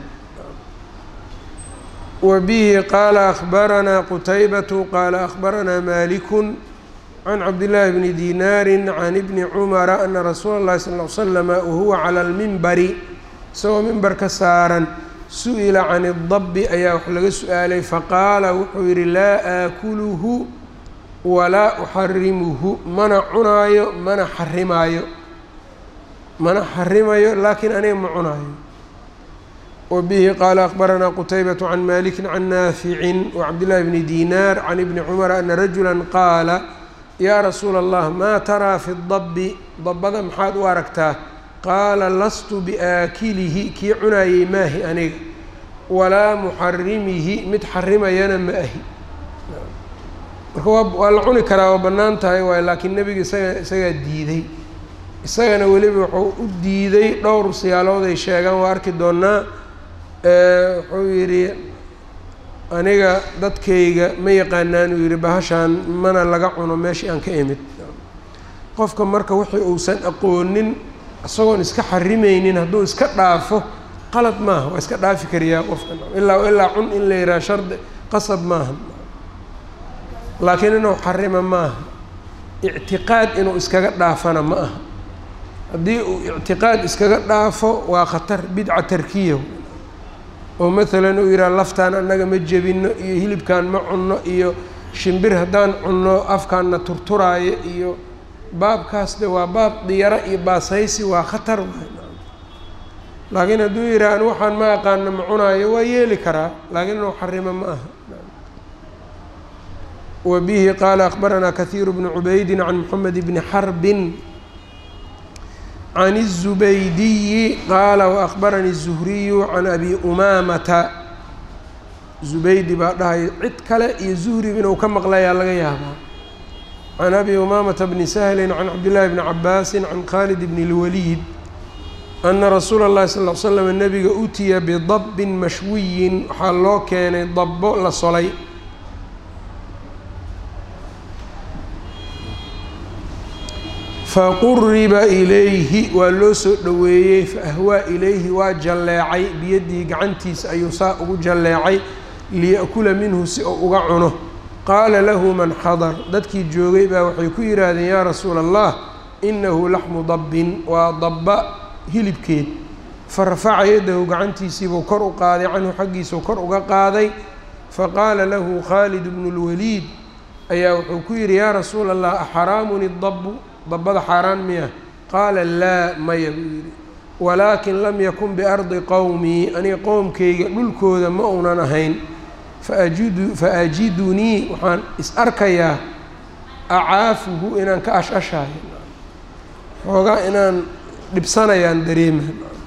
wa bihi qaala akhbaranaa qutaybatu qaala akhbaranaa malikun can cabdillaahi bni dinaari can ibni cumara ana rasuula اllahi sal ll ly slama wahuwa cala almimbari isagoo mimbarka saaran su-ila can اdabi ayaa wax laga su-aalay faqaala wuxuu yidhi laa aakuluhu walaa uxarimuhu mana cunaayo mana xarimaayo mana xarimayo laakiin aniga ma cunaayo wa bihi qaala akhbaranaa qutaybatu can maliki can naaficin wacabdillahi bni dinaar can ibni cumara ana rajula qaala yaa rasuula allah maa taraa fi dabi dabada maxaad u aragtaa qaala lastu biaakilihi kii cunaayey maahi aniga walaa muxarimihi mid xarimayana ma ahi marka waa waa la cuni karaa waa bannaan tahay waay laakiin nebiga isaga isagaa diiday isagana weliba wuxuu u diiday dhowr siyaalood ay sheegaan waa arki doonaa wuxuu yidhi aniga dadkayga ma yaqaanaan uu yidhi bahashaan mana laga cuno meeshii aan ka imid qofka marka wixii uusan aqoonin isagoon iska xarimaynin hadduu iska dhaafo qalad maaha waa iska dhaafi kariyaa qofka ilaa ilaa cun in la yidhaha shardi qasab maaha laakiin inuu xarima maaha ictiqaad inuu iskaga dhaafana ma aha haddii uu ictiqaad iskaga dhaafo waa khatar bidca tarkiya oo maalan uu yidhaha laftaan annaga ma jebino iyo hilibkaan ma cunno iyo shimbir haddaan cunno afkaanna turturaayo iyo baabkaas de waa baab diyaro iyo baasaysi waa khatar laakiin hadduu yidhaha an waxaan ma aqaano ma cunaayo waa yeeli karaa laakiin inuu xarimo ma aha wa bihi qaala akbaranaa kahiiru bnu cubaydin can moxamed bni xarbin can الزubaydiyi qaala وأخbaranii الزuhriyu can abi umaamata zubaydi baa dhahay cid kale iyo zuhri inuu ka maqlayaa laga yaabaa can abi umaamata bni sahli can cabdillaahi bni cabaasi can khaalid bni اlwaliid ana rasuula اllahi sal ll slam nabiga utiya bidabbin mashwiyin waxaa loo keenay dabbo la solay faquriba ilayhi waa loo soo dhoweeyey faahwaa ilayhi waa jalleecay biyadihi gacantiisa ayuu saa ugu jalleecay liya'kula minhu si uu uga cuno qaala lahu man xadar dadkii joogay baa waxay ku yidhaahdeen yaa rasuula allah inahu laxmu dabbin waa dabba hilibkeed fa rafaca yadahu gacantiisiibuu kor u qaaday canhu xaggiisuu kor uga qaaday faqaala lahu khaalid bnu lwaliid ayaa wuxuu ku yidhi yaa rasuula allah axaraamun idabbu dabbada xaaraan miya qaala laa maya buu yidhi walaakin lam yakun biardi qowmii aniga qowmkayga dhulkooda ma uunan ahayn faajidu fa ajidunii waxaan is arkayaa acaafuhu inaan ka ash-ashaayo xoogaa inaan dhibsanayaan dareema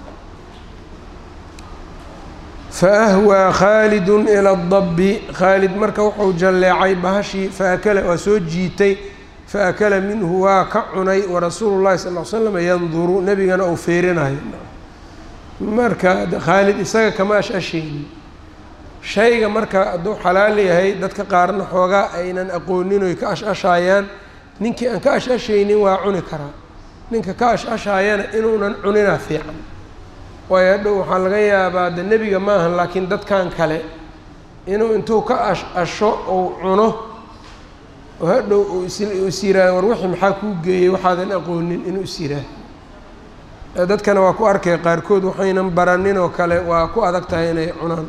faahwaa khaalidun ila adabbi khaalid marka wuxuu jalleecay bahashii faakala waa soo jiitay faakala minhu waa ka cunay warasuulu llahi sal l slam yanduru nebigana uu feerinayo marka khaalid isaga kama ash-ashaynin shayga marka hadduu xalaal yahay dadka qaarna xoogaa aynan aqoonin oy ka ash-ashaayaan ninkii aan ka ash-ashaynin waa cuni karaa ninka ka ash-ashaayana inuunan cunina fiican waayo hadhow waxaa laga yaabaa de nebiga maahan laakiin dadkan kale inuu intuu ka ash-asho ou cuno oo hadhow uu is yiraah war wixii maxaa kuu geeyey waxaadan aqoonin inuu is yiraah dadkana waa ku arkay qaarkood waxaynan baranin oo kale waa ku adag tahay inay cunaan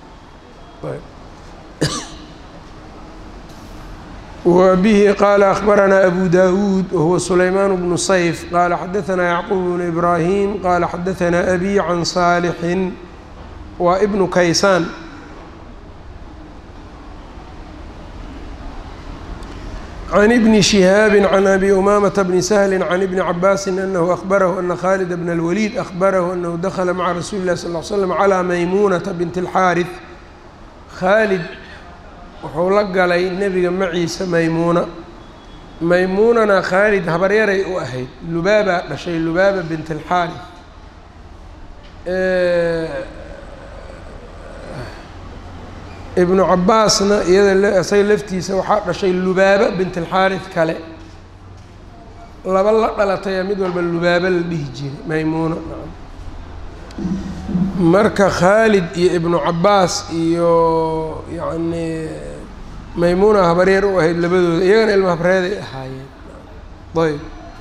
wa bihi qaala akhbaranaa abu dawuud wahuwa sulaymaan bnu sayf qaala xadaanaa yacquub bnu ibraahim qaala xadaanaa abi can saalixin waa ibnu kaysaan can ibni shihaabi can abi umaamata bni sahli can ibni cabaasin anahu ahbarahu ana khaalid bna اlwaliid ahbarahu anahu dakla maca rasuuli اlahi sal l slam calىa maymuunata binti اlxaariث khaalid wuxuu la galay nebiga maciisa maymuuna maymuunana khaalid habaryaray u ahayd lubaabaa dhashay lubaaba bint اlxaariث ibnu cabaasna iyada isaga laftiisa waxaa dhashay lubaaba bint alxaarif kale laba la dhalataya mid walba lubaaba la dhihi jiray maymuuna marka khaalid iyo ibnu cabaas iyo yacni maymuuna habaryeer u ahayd labadooda iyagana ilma habreeday ahaayeen ayb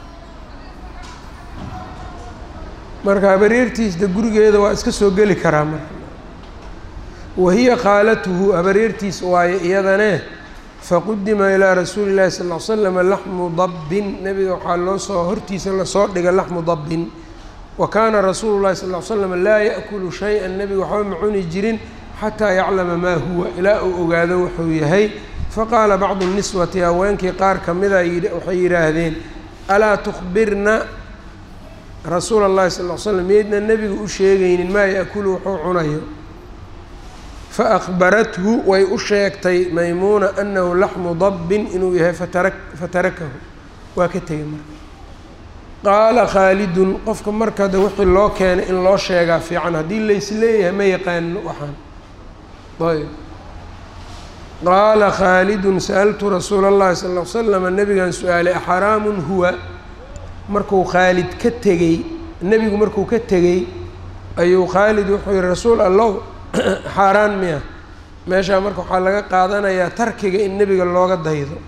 marka habaryeertiisda gurigeeda waa iska soo geli karaa marka wahiya khaalatuhu habaryartiis waaye iyadane faqudima ilaa rasuuli llahi sal l slama laxmu dabbin nebiga waxaa loo soo hortiisa lasoo dhiga laxmu dabbin wa kaana rasuulu llahi sal l slam laa yaأkulu shay-an nebiga waxba ma cuni jirin xataa yaclama maa huwa ilaa uu ogaado wuxuu yahay faqaala bacdu niswati haweenkii qaar kamida waxay yidhaahdeen alaa tukbirna rasuula اllahi sal l slam miyaydna nebiga u sheegaynin maa yaأkulu wuxuu cunayo faakbarathu way u sheegtay maymuuna anahu laxmu dabbin inuu yahay fatara fatarakahu waa ka tegay marka qaala khaalidun qofka markada wixii loo keenay in loo sheegaa fiican haddii laysleeyahay ma yaqaano waxaan ayb qaala khaalidun sa'altu rasuula اllahi sal l slama nabigan su-aalay axaraamun huwa markuu khaalid ka tegey nebigu markuu ka tegey ayuu khaalid wuxuu yihi rasuul allow xaaraan miya meeshaa marka waxaa laga qaadanayaa tarkiga in nebiga looga daydo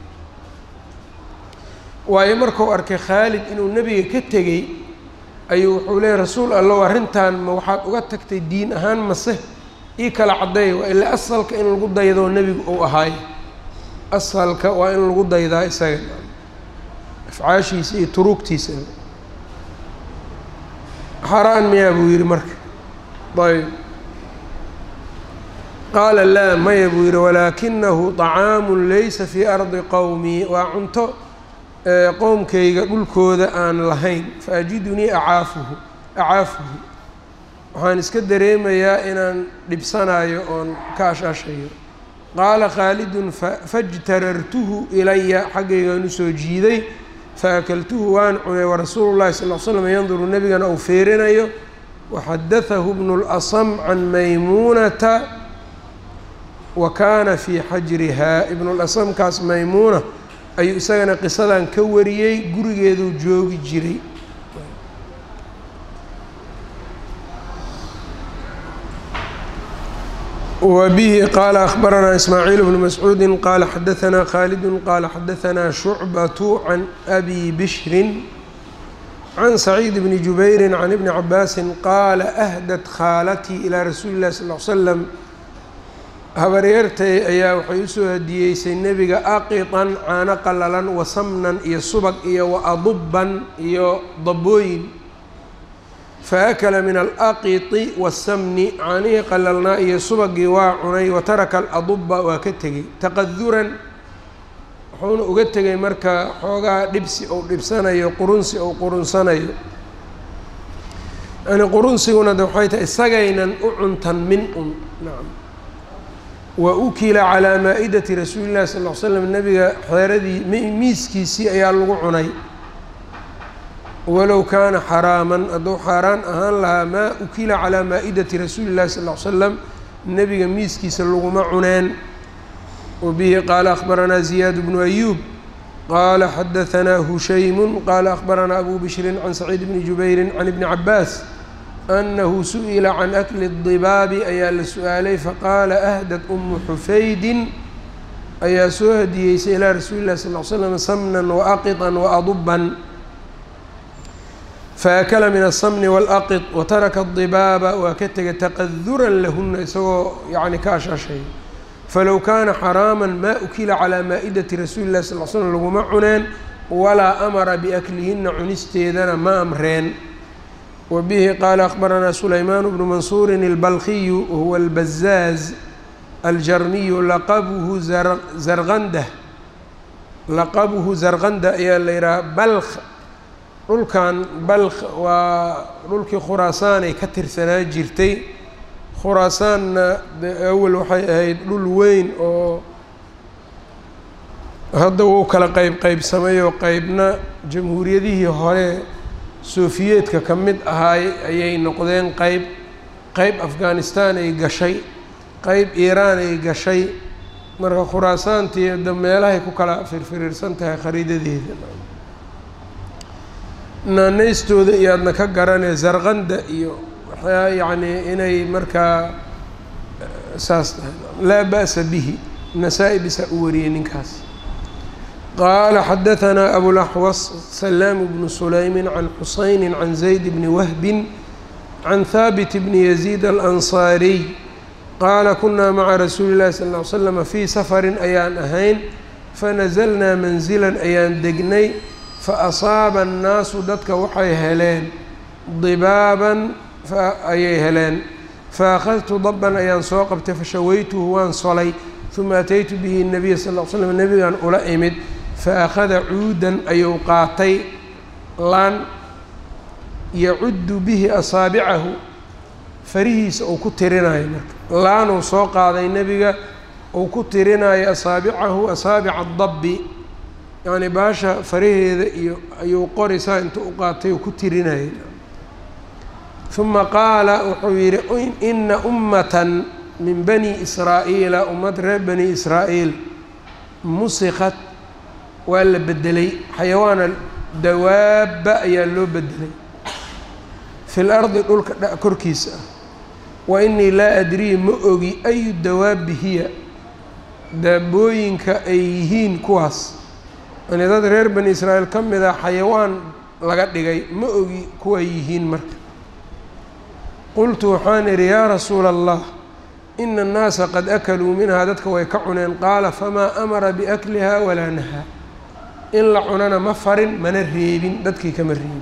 waayo markuu arkay khaalid inuu nebiga ka tegey ayuu wuxuu leeyay rasuul allow arrintan ma waxaad uga tagtay diin ahaan mase ii kala caddeeya waa ilaa asalka in lagu daydoo nebigu uu ahaayo asalka waa in lagu daydaa isaga afcaashiisa iyo turuugtiisa xaaraan miyaa buu yidhi marka ayb qaala laa maya buu yidhi walaakinahu طacaamu laysa fii ardi qowmi waa cunto qowmkayga dhulkooda aan lahayn fa ajidunii acaafuhu acaafuhu waxaan iska dareemayaa inaan dhibsanayo oon ka ashashayo qaala khaalidun fajtarartuhu ilaya xaggaygaan usoo jiiday faakaltuhu waan cunay warasuulu llahi sal l slam yanduru nebigana uu feerinayo waxadatahu bnu اlasam can maymuunata wa kaana fii xajrihaa ibnuulasamkaas maymuuna ayuu isagana qisadan ka wariyey gurigeeduu joogi jiray wbihi qaala akhbaranaa ismaaciil bnu mascuudi qaala xadaanaa khaalidun qaala xadaanaa shucbatu can abi bishrin can saciid bni jubayri can ibni cabaasin qaala ahdat khaalatii ilaa rasuuli llahi sal l slam habaryartay ayaa waxay usoo hadiyeysay nebiga aqitan caano qalalan wa samnan iyo subag iyo wa adubban iyo dabooyin faakala min alaqiti wasamni caanihii qalalnaa iyo subagii waa cunay wa taraka aladubba waa ka tegey taqaduran wuxuuna uga tegay marka xoogaa dhibsi ou dhibsanayo qurunsi ou qurunsanayo yani qurunsiguna de waxay tahay isagaynan u cuntan min un nacam wa ukila calaa maa-idati rasuuli llahi sal l slam nebiga xeeradii miiskiisii ayaa lagu cunay walow kaana xaraaman hadduu xaaraan ahaan lahaa maa ukila calaa maa-idati rasuuli llahi sal l slam nebiga miiskiisa laguma cuneen wa bihi qaala akhbaranaa ziyaad bnu ayuub qaala xadahanaa hushaymu qaala akhbaranaa abu bishrin can saciid bni jubayrin can ibni cabaas anahu su-ila can akli dibaabi ayaa la su-aalay faqaala ahdad umu xufaydin ayaa soo hadiyeysay ilaa rasuuli llahi sal l slam samnan waaqitan waadubban faakala min aلsamni wاlaqid wataraka الdibaaba waa ka tegay taqaduran lahuna isagoo yani ka ashashay falow kaana xaraama ma ukila calىa maa-idati rasuuli lahi sal l slm laguma cuneen walaa amara biaklihina cunisteedana ma amreen wa bihi qaala akhbaranaa sulaymaan bnu mansuuri اlbalkiyu wahuwa اlbazaaz aljarmiyu laqabuhu zarqanda laqabuhu zarqanda ayaa la yidhaha balk dhulkan balk waa dhulkii khuraasaan ay ka tirsanaa jirtay khuraasaanna awel waxay ahayd dhul weyn oo hadda wuu kala qeyb qeybsamayoo qeybna jamhuuriyadihii hore sofiyeetka ka mid ahaay ayay noqdeen qeyb qeyb afghanistan ay gashay qeyb iiraan ay gashay marka khuraasaantii da meelahay ku kala firfiriirsan tahay khariidadeeda naanaystooda iyo aadna ka garanee zarqanda iyo waxyaa yacnii inay markaa saas tahay laa ba'sa bihi nasaa-i bisaa u wariyey ninkaas qaala xadahanaa abulaxwas salaam bnu sulaymin can xusayni can zayd bni wahbin can haabit bni yaziid alansaariy qaala kunaa maca rasuuli llahi sal ll ly slama fii safarin ayaan ahayn fanazalnaa manzilan ayaan degnay faasaaba annaasu dadka waxay heleen dibaaban ayay heleen faakhadtu dabban ayaan soo qabtay fashawaytuhu waan solay uma ataytu bihi nabiya sal l slam nebigan ula imid faakhada cuudan ayuu qaatay laan yacuddu bihi asaabicahu farihiisa uu ku tirinayo marka laanuu soo qaaday nebiga uu ku tirinayo asaabicahu asaabica dabbi yacni baasha faraheeda iyo ayuu qorisaa inta u qaatay oo ku tirinayay uma qaala wuxuu yidhi ina ummatan min bani israa'iila ummad reer bani israa'iil musikat waa la bedelay xayawaana dawaaba ayaa loo bedelay fi lardi dhulka korkiisa ah wa inii laa adrii ma ogi ayu dawaabi hiya daabooyinka ay yihiin kuwaas yani dad reer bani israa'iil ka mid a xayawaan laga dhigay ma ogi kuway yihiin marka qultu waxaan idhi yaa rasuula allah ina annaasa qad akaluu minhaa dadka way ka cuneen qaala famaa amara biakliha walaa nahaa in la cunana ma farin mana reebin dadkii kama reebin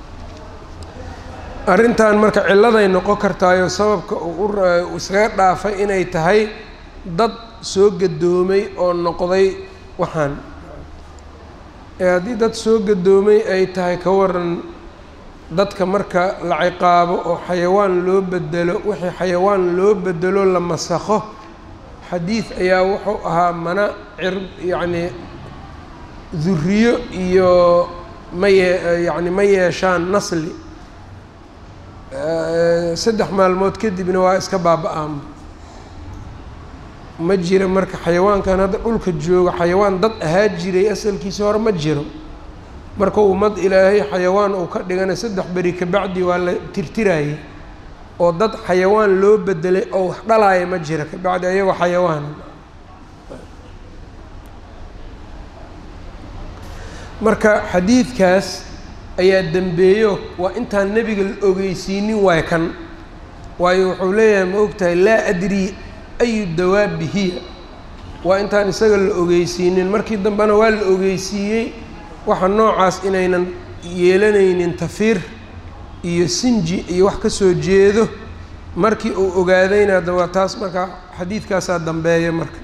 arrintan marka cilladay noqon kartaayo sababka uu iskaga dhaafay inay tahay dad soo gadoomay oo noqday waxaan ee haddii dad soo gadoomay ay tahay ka waran dadka marka la ciqaabo oo xayawaan loo bedelo wixii xayawaan loo bedelo la masakho xadiid ayaa wuxuu ahaa mana cir yacni duriyo iyo ma yee yacni ma yeeshaan nasli saddex maalmood kadibna waa iska baaba-aama ma jira marka xayawaankan hadda dhulka jooga xayawaan dad ahaa jiray asalkiisa hore ma jiro marka ummad ilaahay xayawaan uu ka dhigana saddex beri kabacdi waa la tirtirayay oo dad xayawaan loo bedelay oo wax dhalaaya ma jira kabacdi ayagoo xayawaan marka xadiidkaas ayaa dembeeyo waa intaan nebiga la ogeysiinin waay kan waayo wuxuu leeyahay ma ogtahay laa adrii ayu dawaabi hiya waa intaan isaga la ogeysiinin markii dambena waa la ogeysiiyey waxa noocaas inaynan yeelanaynin tafiir iyo sinji iyo wax ka soo jeedo markii uu ogaadayna hadda waa taas marka xadiidkaasaa dambeeya marka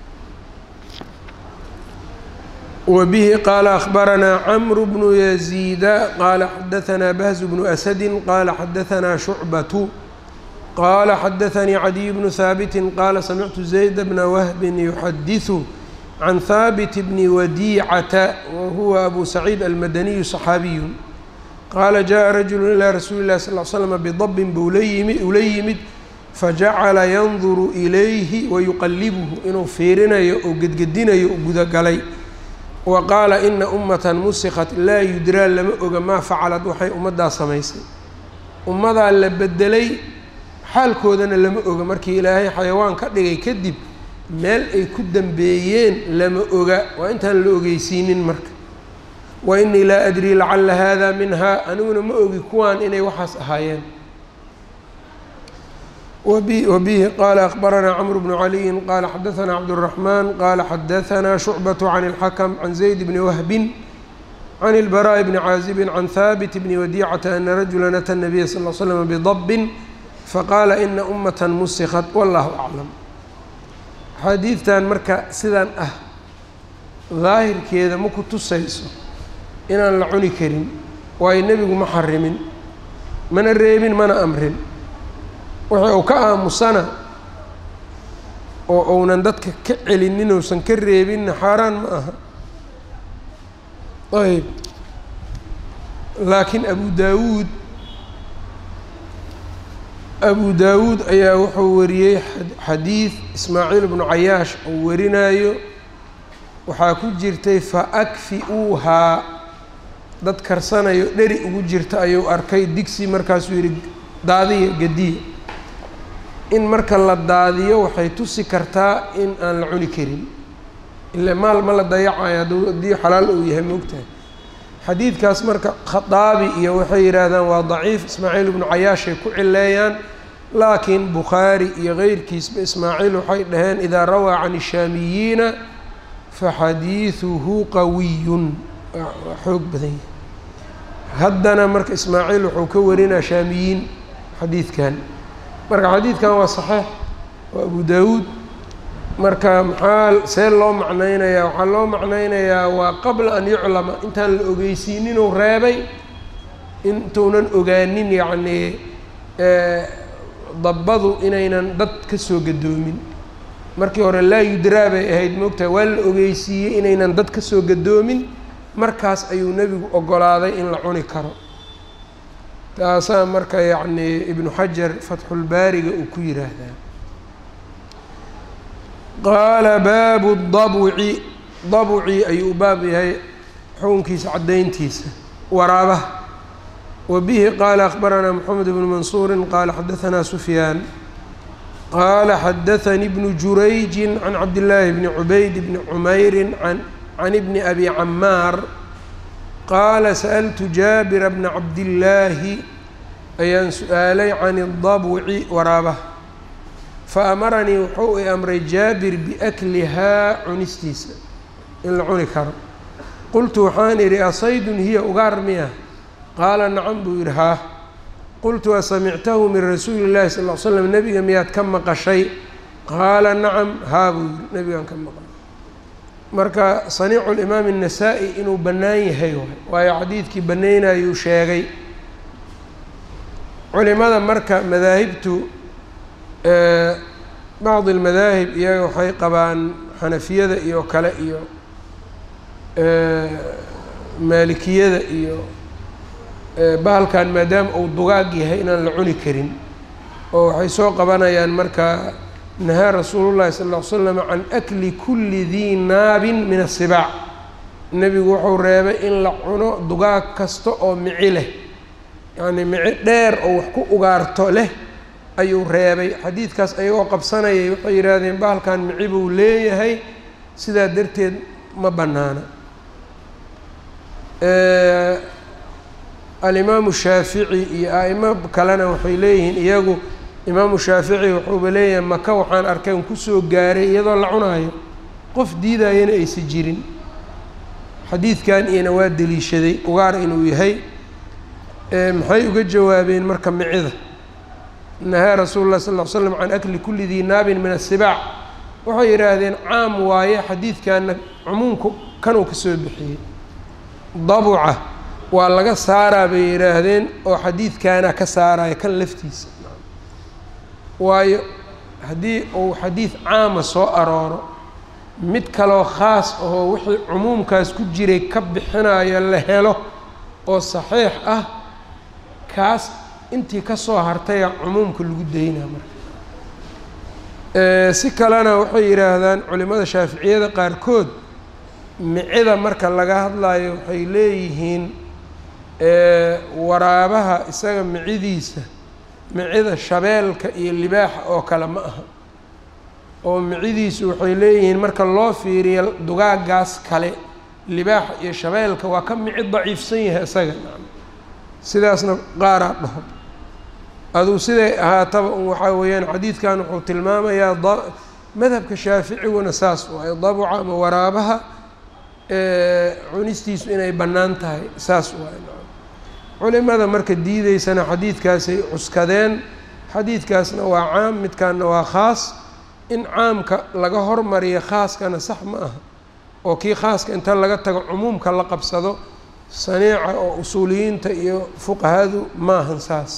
wbihi qaala akhbaranaa cmru bnu yaziida qaala xadaanaa bahz bnu asadi qaala xadaanaa shucbatu qaala xadaanii cadiy bnu haabiti qaala samictu zayd bna wahbin yuxadiثu can haabit bni wadiicata wahuwa abu saciid almadaniyu صaxaabiyu qaala jaءa rajulu ilaa rasuuli اlahi sal l slm bidabin buu ula yimid fajacala yanduru ilayhi wayuqalibuhu inuu fiirinayo oo gedgedinayo u gudagalay wa qaala ina ummatan musikat laa yudraa lama oga maa facalad waxay ummaddaa samaysay ummadaa la bedelay xaalkoodana lama oga markii ilaahay xayawaan ka dhigay kadib meel ay ku dambeeyeen lama oga waa intaan la ogeysiinin marka wa inii laa adrii lacala hada minhaa aniguna ma ogi kuwaan inay waxaas ahaayeen wbihi qaala akbaranaa cmr bnu caliyin qaala xadaanaa cabdالraxmaan qaala xadaanaa shucbaة can اlxakm can zayd bni wahbin can اlbaraaءi bni caazibin can haabit bni wadiicata ana rajula ata الnabiya sal l slm bdabin faqaala ina umaة musikat wallahu aclam xadiidtan marka sidan ah daahirkeeda ma ku tusayso inaan la cuni karin waayo nebigu ma xarimin mana reebin mana amrin wixii uu ka aamusana oo uunan dadka ka celinin uusan ka reebinna xaaraan ma aha ayb laakiin abu daawuud abu daawuud ayaa wuxuu wariyey xadiid ismaaciil bnu cayaash uu warinayo waxaa ku jirtay fa akfi-uuhaa dad karsanayo dheri ugu jirta ayuu arkay digsi markaasuu yihi daadiya gediya in marka la daadiyo waxay tusi kartaa in aan la cuni karin ile maal ma la dayacayo haddii xalaal uu yahay moogtahay xadiidkaas marka khaaabi iyo waxay yidhaahdaan waa daciif ismaaciil ibnu cayaashay ku cileeyaan laakiin bukhaari iyo keyrkiisba ismaaciil waxay dhaheen idaa rawaa can ishaamiyiina faxadiiduhu qawiyun waa xoog badan yahay haddana marka ismaaciil wuxuu ka warinaa shaamiyiin xadiidkan marka xadiidkan waa saxiix waa abu daawuud marka maxaa see loo macnaynayaa waxaa loo macnaynayaa waa qabla an yuclama intaan la ogeysiininuu reebay intuunan ogaanin yacnii dabbadu inaynan dad ka soo gadoomin markii hore laa yudraa bay ahayd moogtahay waa la ogeysiiyey inaynan dad ka soo gadoomin markaas ayuu nebigu ogolaaday in la cuni karo taasaa marka yacnii ibnu xajar fatxulbaariga uu ku yiraahdaa qaala baabu dabci dabci ayuu u baab yahay xukunkiisa caddayntiisa waraabaha wa bihi qaala akhbaranaa moxamed bnu mansuuri qaala xadaanaa sufyaan qaala xadaanii bnu jurayji can cabdillaahi bni cubayd bni cumayri can ibni abi camaar qaala sa'altu jaabira bna cabdillaahi ayaan su-aalay can idabci waraabaha fa amaranii wuxuu i amray jaabir biaklihaa cunistiisa in la cuni karo qultu waxaan idhi asaydun hiya ugaar miya qaala nacam buu yidhi haa qultu asamictahu min rasuuli llahi sal l slam nebiga miyaad ka maqashay qaala nacam haa buu yidhi nebigaan ka maqlay marka saniicu limaam الnasaa-i inuu bannaan yahay waay waayo xadiidkii bannaynayuu sheegay culimada marka madaahibtu bacdi اlmadaahib iyaga waxay qabaan xanafiyada iyo kale iyo maalikiyada iyo bahalkan maadaama uu dugaag yahay inaan la cuni karin oo waxay soo qabanayaan marka nahaa rasuulu llahi sal ll ly slam can akli kuli dii naabin min asibaac nebigu wuxuu reebay in la cuno dugaag kasta oo mici leh yacnii mici dheer oo wax ku ugaarto leh ayuu reebay xadiidkaas ayagoo qabsanayay waxay yidhaahdeen bahalkan mici buu leeyahay sidaa darteed ma bannaana alimaamu shaafici iyo a'imo kalena waxay leeyihiin iyagu imaamu shaafici wuxuuba leeyahay maka waxaan arkay n kusoo gaaray iyadoo la cunaayo qof diidayana aysa jirin xadiidkan iyana waa deliishaday ugaar inuu yahay maxay uga jawaabeen marka micida nahaa rasuulu lah sal ll ly slam can akli kuli dii naabin min asibaac waxay yidhaahdeen caam waaye xadiidkanna cumuumku kanuu ka soo bixiyey dabuca waa laga saaraa bay yidhaahdeen oo xadiidkaana ka saaraya kan laftiisa waayo haddii uu xadiid caama soo arooro mid kaloo khaas ahoo wixii cumuumkaas ku jiray ka bixinayo la helo oo saxiix ah kaas intii ka soo hartaya cumuumka lagu daynaa marka si kalena waxay yidhaahdaan culimada shaaficiyada qaarkood micida marka laga hadlayo waxay leeyihiin waraabaha isaga micidiisa micida shabeelka iyo libaaxa oo kale ma aha oo micidiisu waxay leeyihiin marka loo fiiriyo dugaagaas kale libaaxa iyo shabeelka waa ka mici daciifsan yahay isaga sidaasna qaaraa dhaho aduu siday ahaataba un waxaa weeyaan xadiidkan wuxuu tilmaamayaa madhabka shaaficiguna saas waayo dabuca ama waraabaha cunistiisu inay bannaan tahay saas waayo culimada marka diideysana xadiidkaasay cuskadeen xadiidkaasna waa caam midkaanna waa khaas in caamka laga hormariyo khaaskana sax ma aha oo kii khaaska inta laga tago cumuumka la qabsado saniica oo usuuliyiinta iyo fuqahadu maahan saas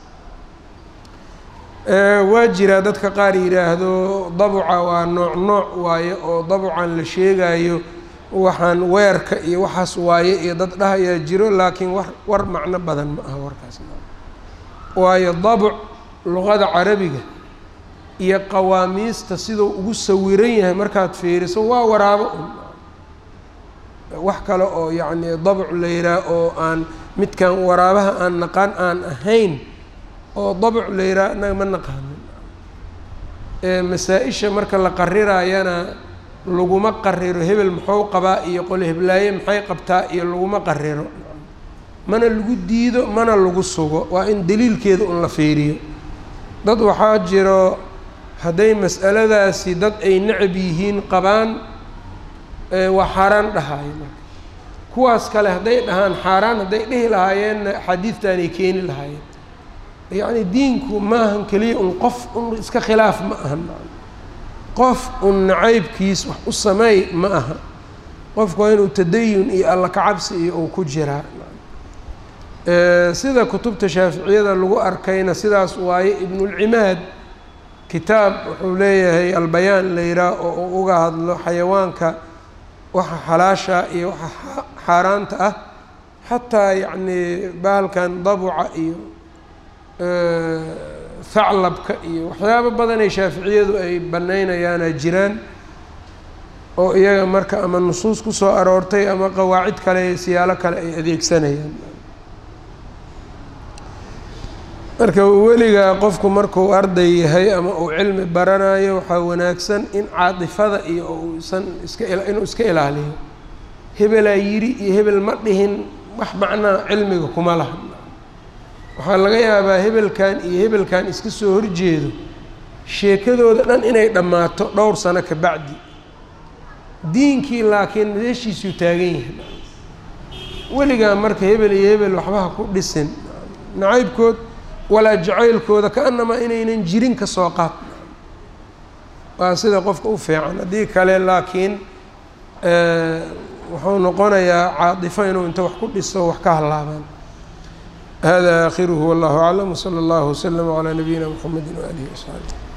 waa jiraa dadka qaar yidhaahdo dabuca waa nooc nooc waaye oo dabucan la sheegayo waxaan weerka iyo waxaas waaye iyo dad dhahayaa jiro laakiin war war macno badan ma aha warkaas waayo dabuc luqada carabiga iyo qawaamiista siduu ugu sawiran yahay markaad fiiriso waa waraabo un wax kale oo yacni dabuc la yidhaah oo aan midkan waraabaha aan naqaan aan ahayn oo dabuc la yidhaah innaga ma naqaanin masaa-isha marka la qarirayana laguma qariro hebel muxuu qabaa iyo qole heblaaye maxay qabtaa iyo laguma qariro mana lagu diido mana lagu sugo waa in daliilkeeda un la fiiriyo dad waxaa jiro hadday mas'aladaasi dad ay necab yihiin qabaan waa xaaraan dhahayo marka kuwaas kale hadday dhahaan xaaraan hadday dhihi lahaayeenna axaadiidtaanay keeni lahaayeen yacni diinku maahan keliya un qof un iska khilaaf ma ahan qof un nacaybkiis wax u sameey ma aha qofku waa inuu tadayun iyo alla kacabsi iyo uu ku jiraa sida kutubta shaaficiyada lagu arkayna sidaas waaye ibnulcimaad kitaab wuxuu leeyahay albayaan la yidhaah oo uu uga hadlo xayawaanka waxa xalaasha iyo waxa xaaraanta ah xataa yacni bahalkan dabuca iyo haclabka iyo waxyaabo badanay shaaficiyadu ay banaynayaana jiraan oo iyaga marka ama nusuus ku soo aroortay ama qawaacid kale siyaalo kale ay adeegsanayaan marka weligaa qofku markuu arday yahay ama uu cilmi baranayo waxaa wanaagsan in caatifada iyo uusan iska inuu iska ilaaliyo hebelaa yidhi iyo hebel ma dhihin wax macnaa cilmiga kuma laha waxaa laga yaabaa hebelkan iyo hebelkan iska soo horjeedo sheekadooda dhan inay dhammaato dhowr sano ka bacdi diinkii laakiin meeshiisuu taagan yahay weligaa marka hebel iyo hebel waxbaha ku dhisin nacaybkood walaa jacaylkooda ka-anamaa inaynan jirin ka soo qaad waa sida qofka u fiican haddii kale laakiin wuxuu noqonayaa caadifo inuu inta wax ku dhiso wax ka halaabaan hada aakhiruhu wallahu aclam wsala allahu waslama calaa nabiyina mxamedi waaalihi wasaxbi